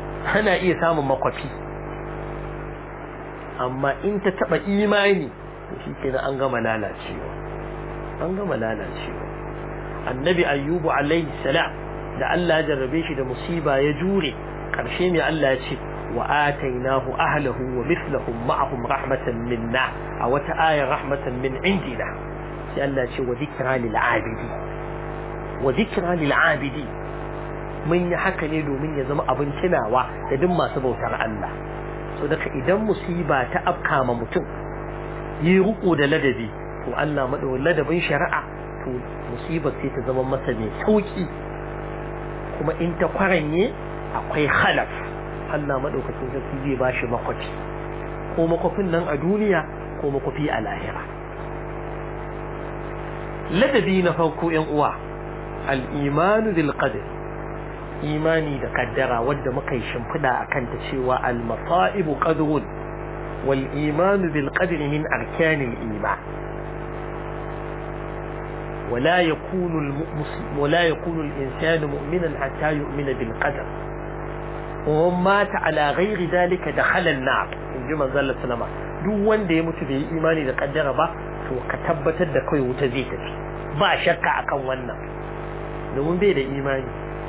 ana iya samun makwafi amma in ta taba imani to shi kenan an gama lalacewa an gama lalacewa annabi ayyubu alaihi salam da Allah ya jarrabe shi da musiba ya jure karshe ne Allah ya ce wa atainahu ahlahu wa mithlahum ma'ahum rahmatan minna a wata ayar rahmatan min indina sai Allah ya ce wa dhikra lil abidi wa dhikra lil abidi mun yi haka ne domin ya zama abin tunawa da duk masu bautar Allah so daga idan musiba ta afka ma mutum yi ruku da ladabi to Allah madawar ladabin shari'a to musibar sai ta zama masa mai sauki kuma in ta kwaranye akwai khalaf Allah madaukakin sarki zai bashi makwafi ko makwafin nan a duniya ko makwafi a lahira ladabi na farko yan uwa al-imanu bil qadar imani da kaddara wadda muka yi shimfiɗa a kanta cewa al-masa'ibu qadrun wal imanu bil qadri min arkanil iman ولا يكون المسلم ولا يكون الإنسان مؤمنا حتى يؤمن بالقدر ومن مات على غير ذلك دخل النار in ji manzon sallama duk wanda ya mutu bai yi imani da kaddara ba to ka tabbatar da kai wuta zai tafi ba shakka akan wannan domin bai da imani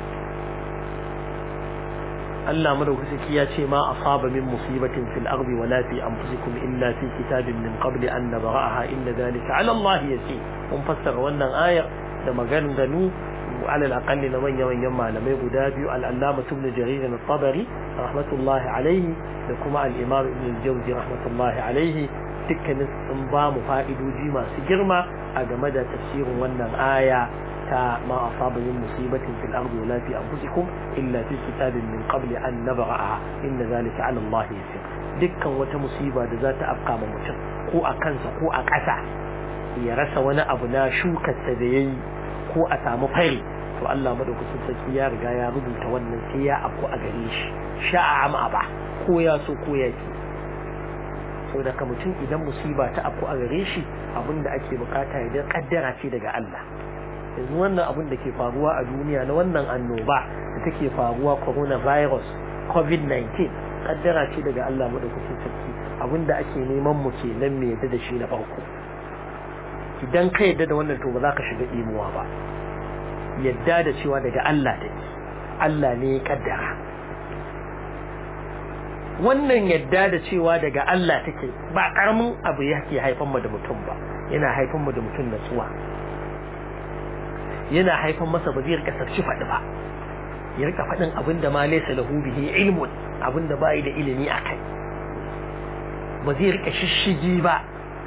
Allah madaukaki ya ce ma asaba min musibatin fil ardi wala fi anfusikum illa fi kitabin min qabli an nabra'aha inna dhalika 'ala Allah yasir mun fassara wannan ayar da maganganu على الأقل لمن يمن يما لم يقول العلامة ابن جرير الطبري رحمة الله عليه لكما الإمام ابن الجوزي رحمة الله عليه dukkanin sun ba mu fa'idoji masu girma a game da tafsirin wannan aya ta ma asaba min musibatin fil ardi wala fi anfusikum illa fi kitabin min qabli an nabra'a inna zalika 'ala Allah yasir dukkan wata musiba da za ta afka ma mutum ko a kansa ko a ƙasa ya rasa wani abu na shukarsa da yayi ko a samu fari to Allah madaukakin sarki ya riga ya rubuta wannan sai ya afku a gare shi sha'a am aba ko ya so ko ya ki saboda ka mutum idan musiba ta afku a gare shi abinda ake bukata ya kaddara ce daga Allah yanzu wannan abin da ke faruwa a duniya na wannan annoba da take faruwa coronavirus covid-19 kaddara ce daga Allah madaukakin sarki abinda ake neman mu kenan me yadda da shi na farko idan ka yadda da wannan to ba za ka shiga imuwa ba yadda da cewa daga Allah take Allah ne ya kaddara wannan yadda da cewa daga Allah take ba karamin abu yake haifan mu da mutum ba yana haifan mu da mutum natsuwa yana haifan masa ba zai rika sarci faɗi ba ya rika faɗin abin da ma laysa lahu bihi ilmun abin da bai da ilimi akai ba zai rika shishigi ba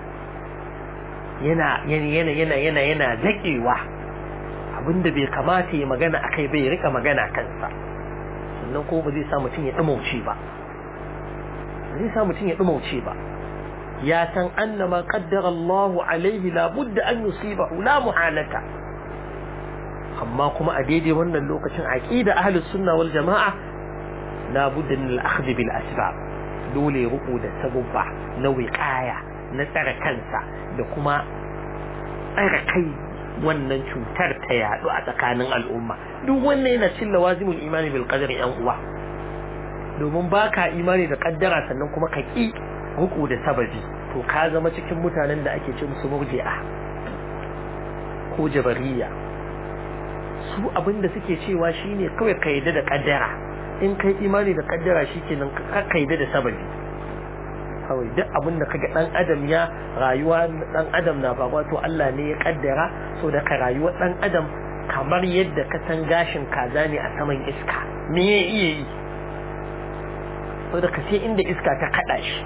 yana yana yana yana yana zakewa abinda bai kamata ya magana akai bai rika magana kansa sannan ko ba zai sa mutum ya dumauce ba zai sa mutum ya dumauce ba ya san annama qaddara Allah alaihi la budda an yusibahu la muhalata amma kuma a daidai wannan lokacin aqida ahlus sunna wal jamaa la budda min al-akhdh bil asbab dole ruku da sabubba na wiqaya na tsare kansa da kuma tsare kai wannan cutar ta yadu a tsakanin al'umma duk wannan yana cin lawazimul imani bil qadari yan uwa domin baka imani da kaddara sannan kuma ka ki ruku da sababi to ka zama cikin mutanen da ake ce musu murji'a ko jabariya su abinda suke cewa shine kawai ka yadda da kaddara in kai imani da kaddara shikenan ka kaida da sababi kawai duk abin da kaga dan adam ya rayuwa dan adam na faruwa to Allah ne ya kaddara so da ka rayuwar dan adam kamar yadda ka san gashin kaza ne a saman iska me ya iya yi so da ka sai inda iska ta kada shi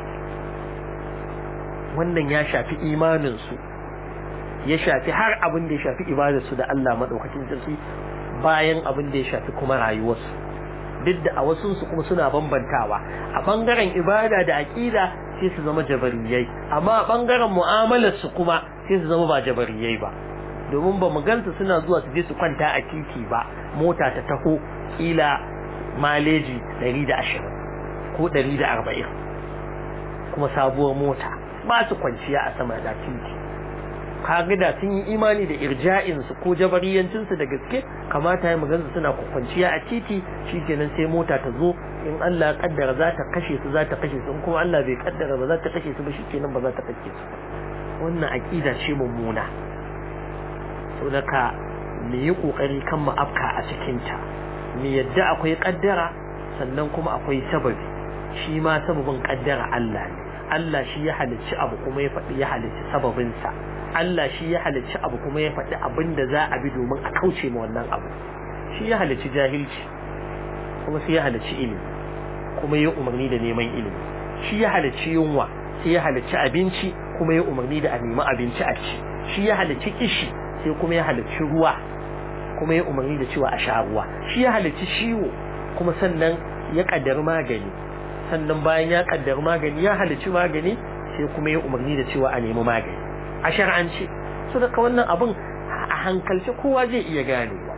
wannan ya shafi imanin su ya shafi har abin da ya shafi ibadar su da Allah madaukakin sarki bayan abin da ya shafi kuma rayuwarsu duk da a wasunsu kuma suna bambantawa a bangaren ibada da aƙida sai su zama jabariyai amma a bangaren mu'amalar su kuma sai su zama ba jabariyai ba domin ba mu gansu suna zuwa su je su kwanta a titi ba mota ta taho kila maleji 120 ko 140 kuma sabuwar mota ba su kwanciya a sama da titi kaga da sun yi imani da irja'in su ko jabariyancin su da gaske kamata ya magansu suna kwanciya a titi shikenan sai mota ta zo in Allah ya kaddara za ta kashe su za ta kashe su in kuma Allah bai kaddara ba za ta kashe su ba shikenan ba za ta kashe su wannan aqida ce mummuna saboda ka mu yi kokari kan mu afka a cikin ta mu yadda akwai kaddara sannan kuma akwai sababi shi ma sababin kaddara Allah ne Allah shi ya halicci abu kuma ya faɗi ya halicci sababinsa Allah shi ya halicci abu kuma ya faɗi abin da za a bi domin a kauce ma wannan abu shi ya halicci jahilci kuma sai ya halicci ilimi kuma ya umarni da neman ilimi shi ya halicci yunwa sai ya halicci abinci kuma ya umarni da a nemi abinci a ci shi ya halicci kishi sai kuma ya halicci ruwa kuma ya umarni da cewa a sha ruwa shi ya halicci ciwo kuma sannan ya kaddari magani sannan bayan ya kaddari magani ya halicci magani sai kuma ya umarni da cewa a nemi magani a shar'ance so daga wannan abin a hankalce kowa zai iya ganewa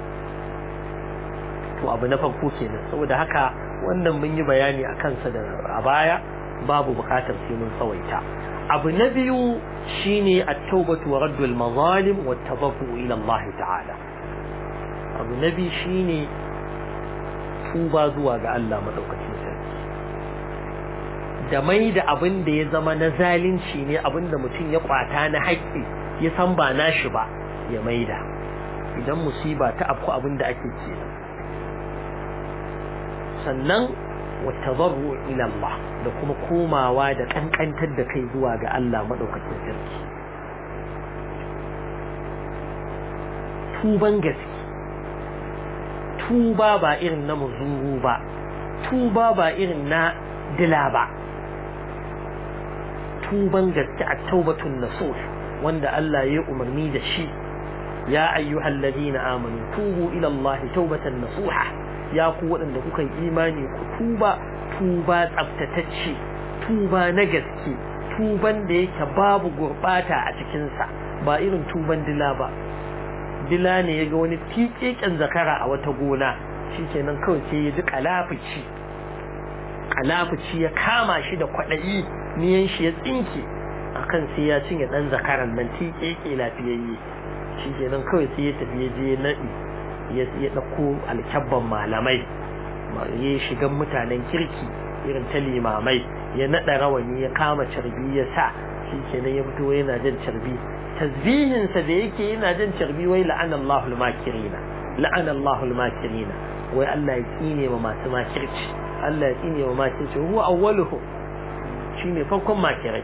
to abu na farko kenan saboda haka wannan mun yi bayani a kansa da a baya babu bukatar sai mun tsawaita abu na biyu shine at-taubatu wa raddul mazalim wa tababu ila Allah ta'ala abu na biyu shine tuba zuwa ga Allah madaukakin sarki da mai da abin da ya zama na zalunci ne abin da mutum ya kwata na haƙƙi ya san ba nashi ba ya maida idan musiba ta afku abin da ake kenan sannan watabarru ila Allah da kuma komawa da kankantar da kai zuwa ga Allah madaukakin sarki tuban gaske tuba ba irin na muzuru ba tuba ba irin na dila ba tuban gaske a taubatun nasuh wanda Allah ya umarni da shi ya ayyuhal ladina amanu tubu ila Allah taubatan nasuha ya ku waɗanda kuka yi imani ku tuba tuba tsaftatacce tuba na gaske tuban da yake babu gurbata a cikinsa ba irin tuban dila ba dila ne ya ga wani tiƙeƙen zakara a wata gona shikenan kawai sai ya ji kalafici kalafici ya kama shi da kwaɗayi niyan shi ya tsinke akan sai ya cinye ɗan zakaran nan tiƙeƙe lafiyayye shikenan kawai sai ya tafi ya je naɗi ya ɗauko alkyabban malamai ya shigan mutanen kirki irin ta limamai ya naɗa rawani ya kama carbi ya sa shi kenan ya fito yana jan carbi tasbihinsa da yake yana jan carbi wai la'ana Allahul makirina la'ana Allahul makirina wai Allah ya tsine ma masu makirci Allah ya tsine ma makirci huwa awwaluhu shine farkon makirai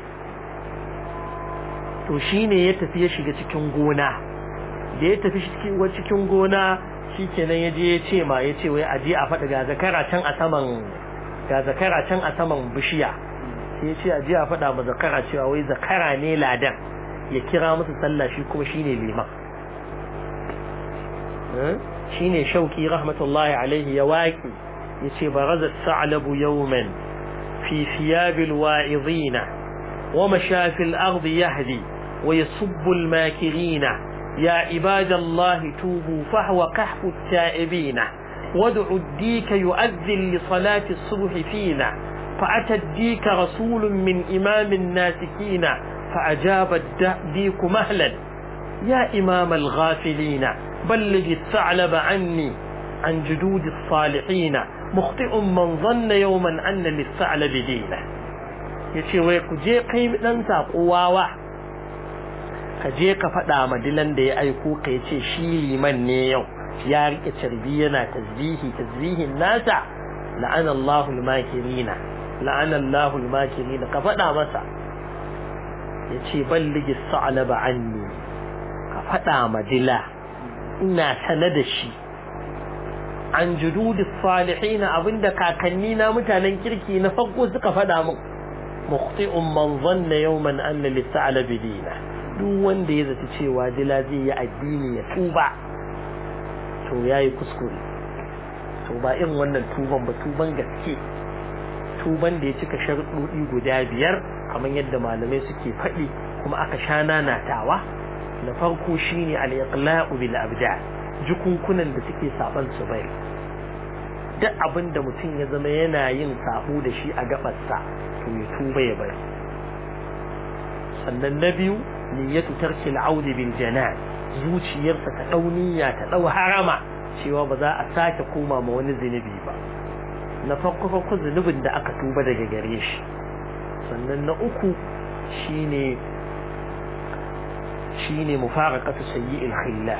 to shine ya tafi ya shiga cikin gona da ya tafi cikin gona shi kenan ya je ya ce ma ya ce wai aje a faɗi ga zakara can a saman ga zakara can a saman bishiya sai ya ce aje a faɗa ma zakara cewa wai zakara ne ladan ya kira musu sallah shi kuma shine liman shine shauki rahmatullahi alaihi ya waki ya ce baraza sa'labu yawman fi thiyabil wa'idina wa mashafil ardi yahdi wa yasubbu al-makirina يا عباد الله توبوا فهو كهف التائبين وادعوا الديك يؤذن لصلاة الصبح فينا فأتى الديك رسول من إمام الناسكين فأجاب الديك مهلا يا إمام الغافلين بلغ الثعلب عني عن جدود الصالحين مخطئ من ظن يوما أن للثعلب دينه يشي ويكو جي قيم ننسى قواوه ka je ka faɗa ma dilan da ya aiko ka ya ce shi liman ne yau ya rike carbi yana tasbihi tasbihin nasa la'ana Allahu al-makirina la'ana Allahu al-makirina ka faɗa masa ya ce balligi sa'alaba anni ka faɗa ma dila ina sane da shi an jududi salihin abinda kakanni na mutanen kirki na farko suka faɗa min mukhti'un man zanna yawman anna lis-sa'alabi dina duk wanda ya zata cewa dila zai yi addini ya tuba to ya yi kuskure to ba irin wannan tuban ba tuban gaske tuban da ya cika sharuɗoɗi guda biyar kamar yadda malamai suke faɗi kuma aka sha nanatawa na farko shine al-iqla'u bil abda jukunkunan da suke saban su bai duk abin da mutum ya zama yana yin sabo da shi a gabarsa to ya tuba ya bari sannan na biyu niyyatu tarki al'audi bil janan zuciyarsa ta dau niyya ta dau harama cewa ba za a sake koma ma wani zinubi ba na farko farko zunubin da aka tuba daga gare shi sannan na uku shine shine mufaraqatu sayyi'il khilla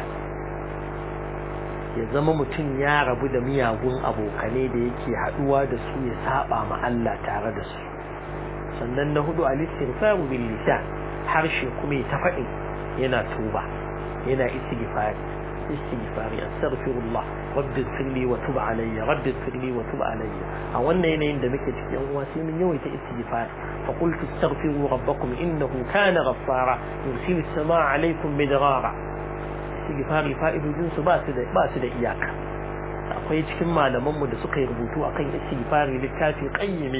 ya zama mutum ya rabu da miyagun abokane da yake haduwa da su ya saba ma Allah tare da su sannan na hudu al-istighfaru bil lisan harshe kuma ya faɗi yana tuba yana istighfari istighfari astaghfirullah rabbi ighfirli wa tub alayya rabbi ighfirli wa tub alayya a wannan yanayin da muke cikin uwa sai mun yawaita istighfar fa qultu astaghfiru rabbakum innahu kana ghaffara yursilu as-samaa alaykum midrara istighfari fa'idojin su ba su da ba su da iyaka akwai cikin malaman mu da suka yi rubutu akan istighfari littafi qayyimi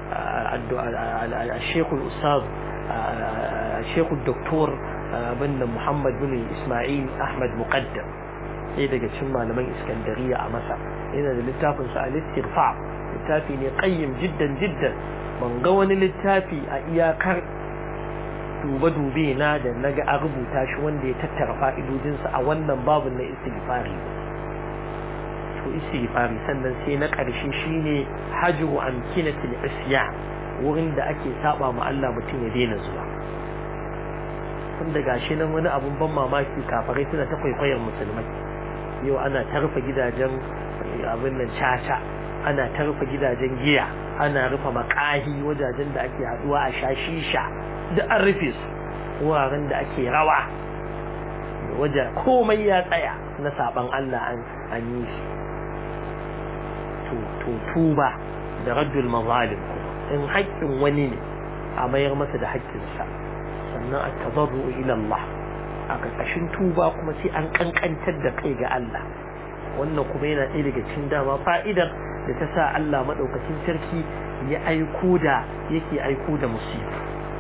الشيخ الأستاذ الشيخ الدكتور بن محمد بن إسماعيل أحمد مقدم ɗaya daga cikin malaman iskandariya a masa yana da littafin sa al-istirfa littafi ne qayyim jiddan jiddan ban ga wani littafi a iyakar dube dube na da naga a rubuta shi wanda ya tattara fa'idodin sa a wannan babun na istighfari to istighfari sannan sai na ƙarshe shine hajru amkinatil isya wurin da ake saba ma Allah mutum ya daina zuwa tun da gashi nan wani abun ban mamaki kafarai suna ta kwaikwayar musulmai yau ana tarfa gidajen abin nan caca ana tarfa gidajen giya ana rufe makahi wajajen da ake haduwa a sha shisha duk an rufe su wuraren da ake rawa wajen komai ya tsaya na saban Allah an yi shi to tuba da raddul mazalim in haƙƙin wani ne a mayar masa da haƙƙinsa sannan a tabarru ila Allah a ƙarƙashin tuba kuma sai an ƙanƙantar da kai ga Allah wannan kuma yana ɗaya daga cikin dama fa'idar da ta sa Allah maɗaukacin sarki ya aiko da yake aiko da musibu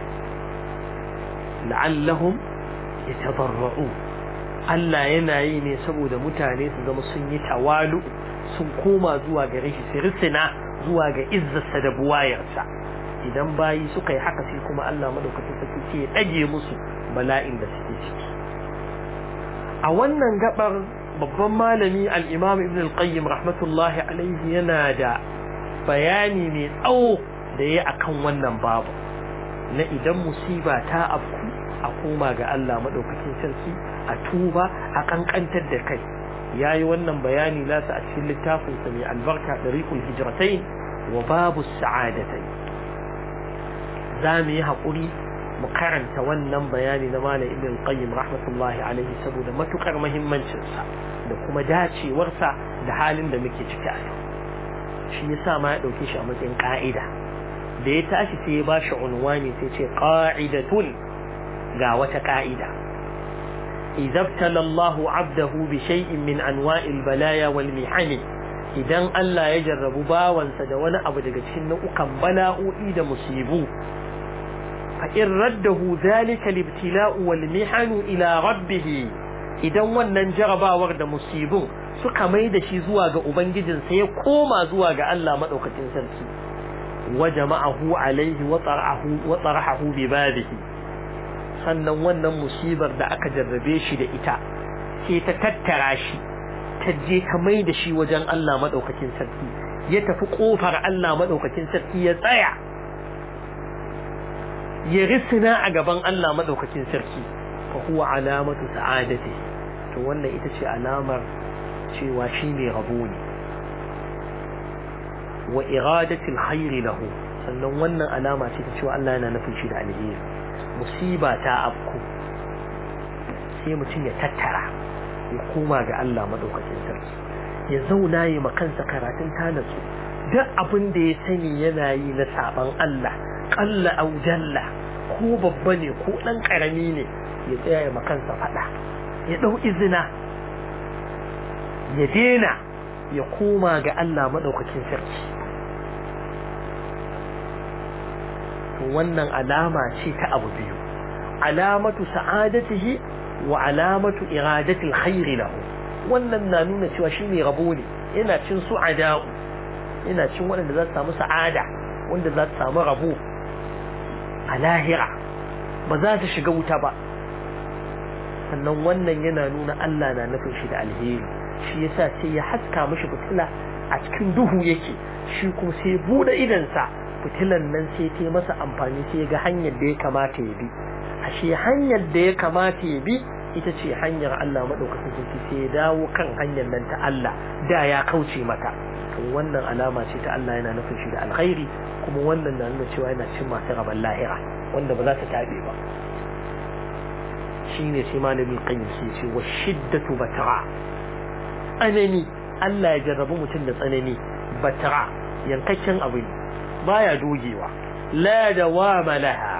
la'allahum yatadarra'u Allah yana yi ne saboda mutane su zama sun yi tawalu sun koma zuwa gare shi su risina zuwa ga izzarsa da buwayarsa idan bayi suka yi haka sai kuma Allah madaukakin sarki ce ya dage musu bala'in da suke ciki a wannan gabar babban malami al-Imam Ibn al-Qayyim rahmatullahi alaihi yana da bayani mai tsawo da ya akan wannan babu na idan musiba ta afku a koma ga Allah madaukakin sarki a tuba a kankantar da kai ya yi wannan bayani nasa a cikin littafinsa mai albarka ɗariƙul hijiratai wa babu sa'adatai za mu yi haƙuri mu karanta wannan bayani na malam ibn qayyim rahmatullahi alaihi saboda matukar muhimmancinsa da kuma dacewarsa da halin da muke ciki a yau shi yasa ma ya ɗauke shi a matsayin ƙa'ida da ya tashi sai ya ba shi unwani sai ce ƙa'idatun ga wata ƙa'ida إذا ابتلى الله عبده بشيء من أنواع البلايا والمحن idan Allah ya jarrabu bawansa da wani abu daga cikin nau'ukan bala'o'i da musibu fa in raddahu zalika libtila'u wal mihanu ila rabbih idan wannan jarabawar da musibun suka mai da shi zuwa ga ubangijinsa ya koma zuwa ga Allah madaukakin sarki wa jama'ahu alaihi wa tarahu wa tarahu bi babihi sannan wannan musibar da aka jarrabe shi da ita sai ta tattara shi ta je ta mai da shi wajen Allah madaukakin sarki ya tafi kofar Allah madaukakin sarki ya tsaya ya risina a gaban Allah madaukakin sarki fa huwa alamatu sa'adati to wannan ita ce alamar cewa shi ne rabo ne wa iradatil khairi lahu sannan wannan alama ce ta cewa Allah yana nufin shi da alheri musiba ta afku sai mutum ya tattara ya koma ga Allah madaukakin sarki ya zauna yi kansa karatun tanatsu duk abin da ya sani yana yi na saban Allah kalla au jalla ko babba ne ko dan karami ne ya tsaya ya kansa fada ya dau izina ya dena ya koma ga Allah madaukakin sarki wannan alama ce ta abu biyu alamatu sa'adatihi wa alamatu iradatil khairi lahu wannan na nuna cewa shine rabo ne yana cin su'ada yana cin waɗanda za su samu sa'ada wanda za su samu rabo a lahira ba za su shiga wuta ba sannan wannan yana nuna Allah na nufin shi da alheri shi yasa sai ya haska mishi fitila a cikin duhu yake shi kuma sai bude idansa fitilan nan sai ta masa amfani sai ga hanyar da ya kamata ya bi ashe hanyar da ya kamata ya bi ita ce hanyar Allah madaukakin sarki sai ya dawo kan hanyar nan ta Allah da ya kauce mata to wannan alama ce ta Allah yana nufin shi da alkhairi kuma wannan na nuna cewa yana cin masu rabon lahira wanda ba za ta tabe ba shine sai malamin qayyim sai ce wa shiddatu batara tsanani Allah ya jarrabu mutum da tsanani batara yankakken abu ne baya dogewa la dawama laha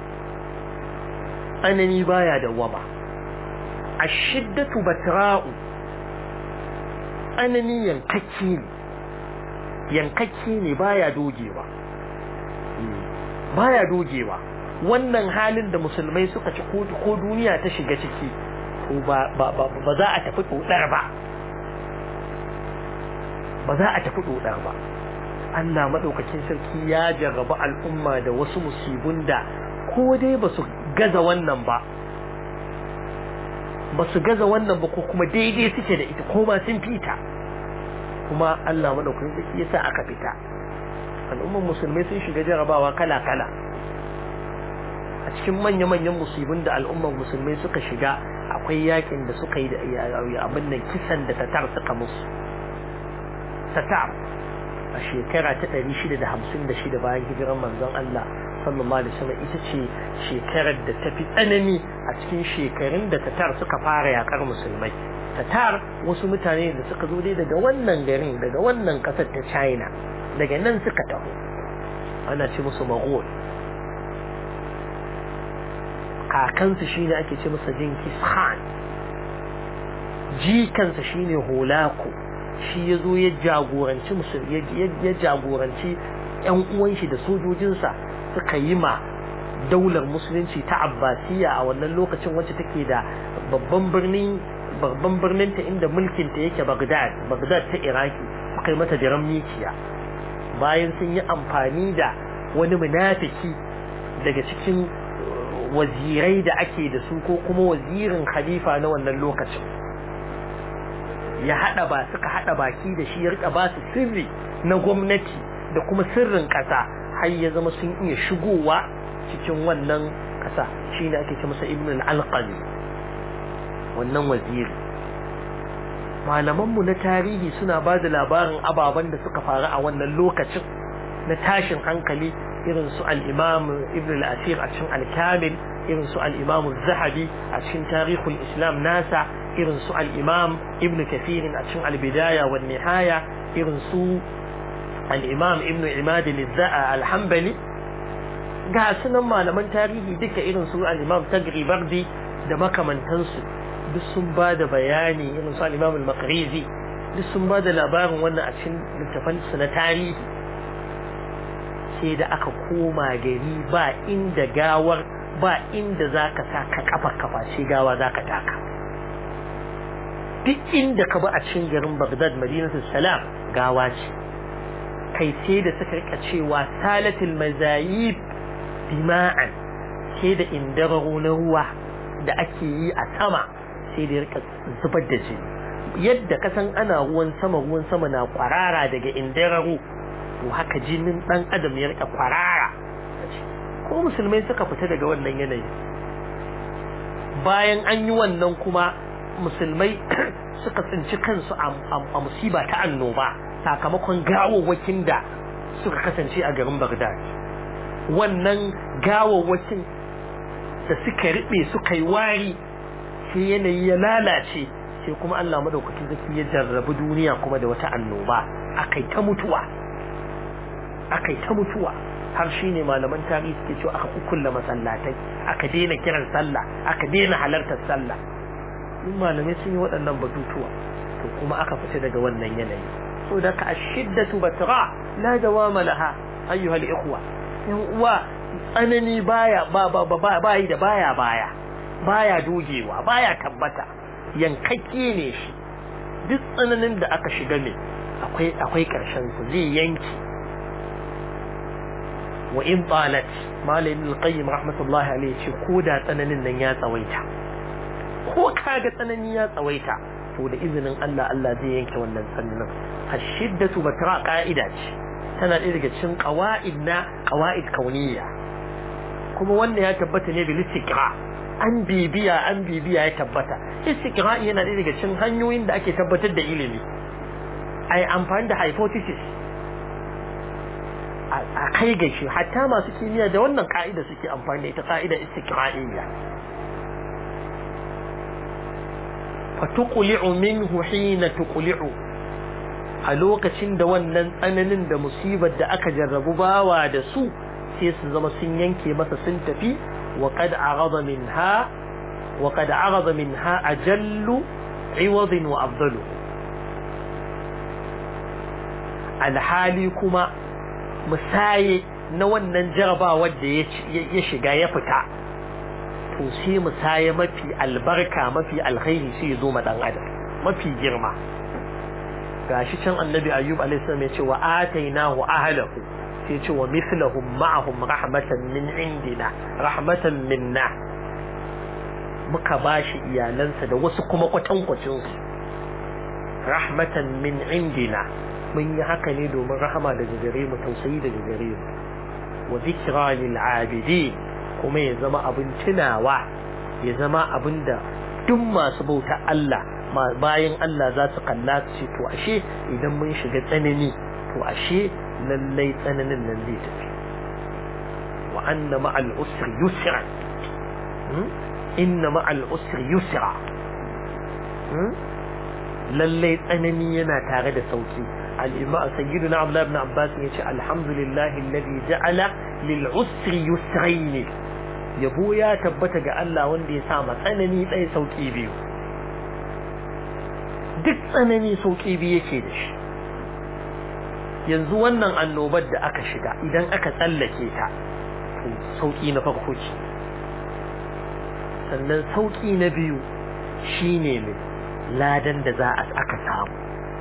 tsanani baya dawama ashiddatu batra'u tsanani yankakki ne yankakki ne baya dogewa baya dogewa wannan halin da musulmai suka ci ko duniya ta shiga ciki to ba ba za a tafi dodar ba ba za a tafi dodar ba Allah madaukakin sarki ya jarraba al'umma da wasu musibun da ko dai ba su gaza wannan ba ba su gaza wannan ba ko kuma daidai suke da ita ko ma sun fita kuma Allah madaukakin sarki yasa aka fita al'umman musulmai sun shiga jarabawa kala-kala a cikin manya-manyan musibin da al'umman musulmai suka shiga akwai yakin da suka yi da abin nan kisan da tatar suka musu tatar a shekara ta 656 bayan hijiran manzon Allah sallallahu alaihi wasallam ita ce shekarar da ta fi tsanani a cikin shekarun da tatar suka fara yakar musulmai tatar wasu mutane da suka zo dai daga wannan garin daga wannan kasar ta China daga nan suka taho ana ce musu Mughal kakansu shine ake ce masa Genghis Khan jikansa shine Holako shi ya zo ya jagoranci musulmi ya jagoranci yan uwan shi da sojojinsa suka yi ma daular musulunci ta abbasiya a wannan lokacin wacce take da babban birnin babban birnin ta inda mulkin ta yake Baghdad Baghdad ta Iraki suka yi mata jiran mikiya bayan sun yi amfani da wani munafiki daga cikin wazirai da ake da su ko kuma wazirin khalifa na wannan lokacin ya hada ba suka hada baki da shi ya rika ba su sirri na gwamnati da kuma sirrin kasa har ya zama sun iya shigowa cikin wannan kasa shine ake ce masa ibn al-alqami wannan waziri malamanmu na tarihi suna ba da labarin ababen da suka faru a wannan lokacin na tashin hankali irin su al-imam ibn al-asir a cikin al-kamil irin su al-imam zahabi a cikin tarihul islam nasa irin su al-imam ibn kathir a cikin al-bidaya wa nihaya irin su al-imam ibn imad al-hanbali ga sunan malaman tarihi duka irin su al-imam tagribardi da makamantansu duk sun ba da bayani irin su al-imam al-maqrizi duk sun ba da labarin wannan a cikin littafansu na tarihi sai da aka koma gari ba inda gawar ba inda za ka sa ka kafa kafa sai gawa za ka taka duk inda ka ba a cikin garin Baghdad Madinatul Salam gawa ce kai sai da suka rika cewa salatul mazayib dima'an sai da indararo na ruwa da ake yi a sama sai da rika zubar da jini yadda kasan ana ruwan sama ruwan sama na kwarara daga indararo to haka jinin dan adam ya rika kwarara ko musulmai suka fita daga wannan yanayi bayan an yi wannan kuma musulmai suka tsinci kansu a musiba ta annoba sakamakon gawawwakin da suka kasance a garin Baghdad wannan gawawwakin da suka riɓe suka yi wari sai yanayi ya lalace sai kuma Allah madaukakin zaki ya jarrabi duniya kuma da wata annoba akai ta mutuwa akai ta mutuwa har shine malaman tarihi suke cewa aka kukkulla masallatai aka daina kiran sallah aka daina halartar sallah duk malamai sun yi waɗannan batutuwa to kuma aka fita daga wannan yanayi so da ka ashiddatu batra la dawama laha ayyuha al-ikhwa yan uwa tsanani baya ba ba ba bayi da baya baya baya dogewa baya tabbata yankakke ne shi duk tsananin da aka shiga ne akwai akwai karshen su zai yanki wa in talat malamin al-qayyim rahmatullahi alayhi ce ko da tsananin nan ya tsawaita ko kaga tsanani ya tsawaita to da izinin Allah Allah zai yanke wannan tsananin ashiddatu batra qa'ida ce tana ɗaya daga cikin qawaid na qawaid kauniyya kuma wannan ya tabbata ne bil istiqra an bibiya an bibiya ya tabbata istiqra yana ɗaya daga cikin hanyoyin da ake tabbatar da ilimi ai amfani da hypothesis a kai ga shi hatta masu kimiyya da wannan ka'ida suke amfani da ita ka'ida istiqra'iyya fa tuqli'u minhu hina tuqli'u a lokacin da wannan tsananin da musibar da aka jarrabu bawa da su sai su zama sun yanke masa sun tafi wa qad arada minha wa qad arada minha ajallu iwad wa afdalu alhali kuma musaye na wannan jarabawar da ya shiga ya fita to sai musaye mafi albarka mafi alkhairi sai ya zo ma dan adam mafi girma gashi can annabi ayyub alaihi salam ya ce wa atainahu ahlahu sai ce wa mithlahum ma'ahum rahmatan min indina rahmatan minna muka bashi iyalansa da wasu kuma kwatankwacin su rahmatan min indina mun yi haka ne domin rahama daga gare mu tausayi daga gare mu wa zikra lil abidi kuma ya zama abin tunawa ya zama abin da duk masu bauta Allah bayan Allah za su kalla su ce to ashe idan mun shiga tsanani to ashe lallai tsananin nan zai tafi wa anna ma'al usri yusra inna ma'al usri yusra lallai tsanani yana tare da sauki الإمام سيدنا عبد الله بن عباس يقول الحمد لله الذي جعل للعسر يسرين yabo ya tabbata ga Allah wanda ya sa ma tsanani ɗaya sauƙi biyu duk tsanani sauƙi biyu yake da shi yanzu wannan annobar da aka shiga idan aka tsallake ta to sauƙi na farko ce sannan sauƙi na biyu shine mai ladan da za a aka samu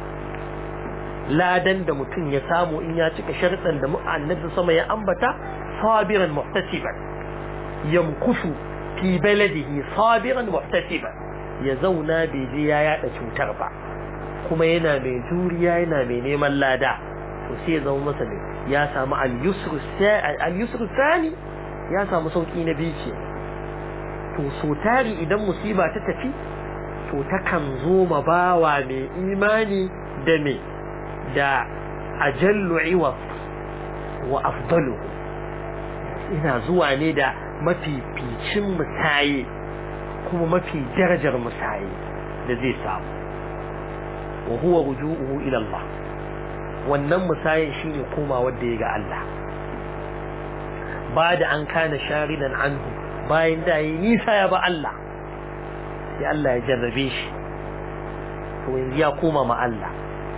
ladan da mutum ya samu in ya cika sharɗan da annabi sama ya ambata sabiran muhtasiban yamkusu fi baladihi sabiran muhtasiban ya zauna bai je ya yada cutar ba kuma yana mai juriya yana mai neman lada to sai ya zama masa ya samu al-yusru sani ya samu sauki na biyu ce to so tari idan musiba ta tafi to takan zo ma bawa mai imani da me da ajallu iwaf wa afdalu ina zuwa ne da mafificin musaye kuma mafi darajar musaye da zai samu wa huwa ruju'uhu ila Allah wannan musayen shine koma wanda ya ga Allah ba da an kana sharidan anhu bayan da yi nisa ya ba Allah sai Allah ya jarrabe shi to yanzu ya koma ma Allah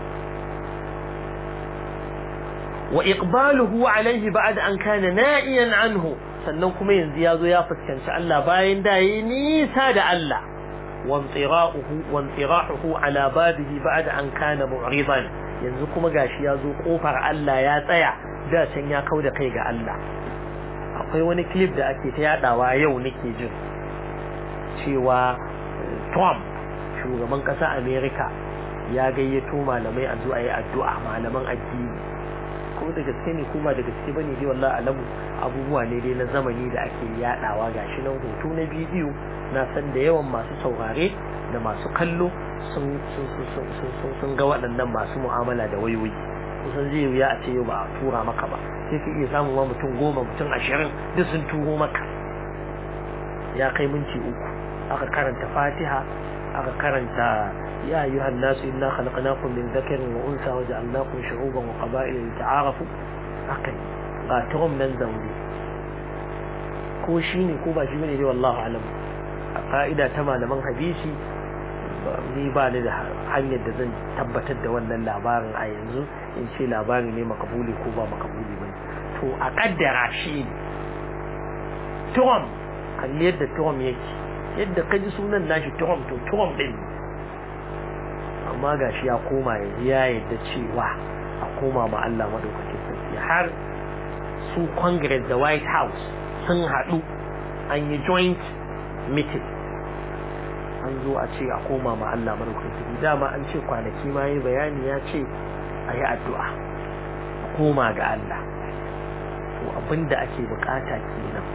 wa iqbaluhu alayhi ba'da an kana na'iyan anhu sannan kuma yanzu ya zo ya fuskanci Allah bayan da yi nisa da Allah wantsirahu wantsirahu ala babihi ba'da an kana mu'ridan yanzu kuma gashi ya zo kofar Allah ya tsaya da can ya kauda kai ga Allah akwai wani clip da ake ta yadawa yau nake jin cewa Trump shugaban ƙasar America ya gayyato malamai a zuwa yi addu'a malaman addini ko da gaske ne ko ba da gaske bane dai wallahi alamu abubuwa ne dai na zamani da ake yadawa gashi nan hoto na bidiyo na san da yawan masu saurare da masu kallo sun sun ga waɗannan masu mu'amala da wayoyi kusan zai wuya a ce yau ba a tura maka ba sai ka iya samun ma mutum goma mutum ashirin duk sun turo maka ya kai minti uku aka karanta fatiha aka karanta يا أيها الناس إنا خلقناكم من ذكر وأنثى وجعلناكم شعوبا وقبائل لتعارفوا أقل قاتهم من ذنبي ko shi ne ko ba shi bane dai wallahu alam a ka'ida ta malaman hadisi ni ba ni da hanyar da zan tabbatar da wannan labarin a yanzu in ce labari ne makabuli ko ba makabuli bane to a kaddara shi ne Trump kalli yadda Trump yake yadda kaji sunan nashi Trump to Trump din amma gashi ya koma yanzu ya yadda cewa a koma ma Allah madaukakin sarki har su Congress da White House sun haɗu an yi joint meeting an zo a ce a koma ma Allah madaukakin sarki dama an ce kwanaki ma yi bayani ya ce a yi addu'a a koma ga Allah to abinda ake bukata kenan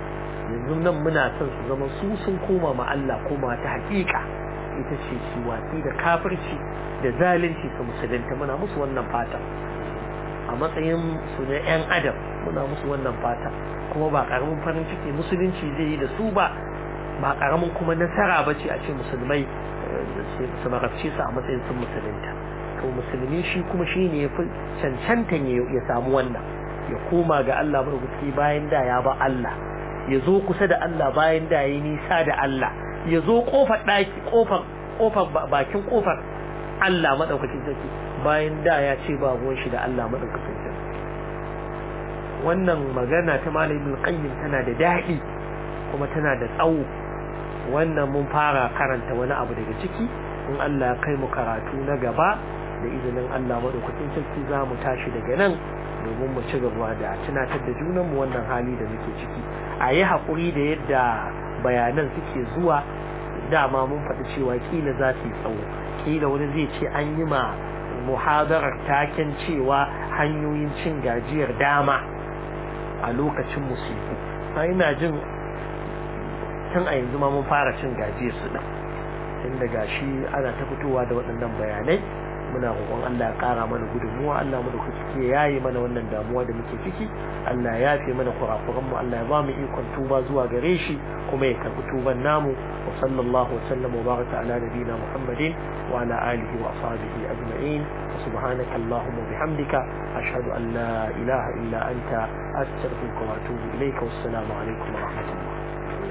yanzu nan muna son su zama su sun koma ma Allah koma ta hakika ita ce su watsi da kafirci da zalunci su musulunta muna musu wannan fata a matsayin su na yan adam muna musu wannan fata kuma ba karamin farin ciki musulunci zai yi da su ba ba karamin kuma nasara ba ce a ce musulmai su marabce su a matsayin sun musulunta to musulmi shi kuma shi ne ya fi cancantan ya samu wannan ya koma ga Allah madaukaki bayan da ya ba Allah ya zo kusa da Allah bayan da ya yi nisa da Allah ya zo kofar daki kofar kofar bakin kofar Allah madaukakin sarki bayan da ya ce ba ruwan shi da Allah madaukakin sarki wannan magana ta malamin qayyim tana da daɗi kuma tana da tsawo wannan mun fara karanta wani abu daga ciki in Allah ya kai mu karatu na gaba da izinin Allah madaukakin sarki za mu tashi daga nan domin mu ci gaba da tunatar da junanmu wannan hali da muke ciki a yi haƙuri da yadda bayanan suke zuwa dama mun faɗi cewa kila za su yi tsawo kila wani zai ce an yi ma muhadarar taken cewa hanyoyin cin gajiyar dama a lokacin musibu ina jin tun a yanzu ma mun fara cin gajiyar su ɗin tun daga shi ana ta fitowa da waɗannan bayanai muna roƙon Allah ya ƙara mana gudunmuwa Allah mu da kuke yayi mana wannan damuwa da muke ciki Allah ya yafe mana kurakuran mu Allah ya ba mu ikon tuba zuwa gare shi kuma ya karɓi tuban namu wa sallallahu wa sallam wa baraka ala nabiyina Muhammadin wa ala alihi wa ashabihi ajma'in wa subhanaka allahumma wa bihamdika ashhadu an la ilaha illa anta astaghfiruka wa atubu ilayka wassalamu alaikum wa rahmatullah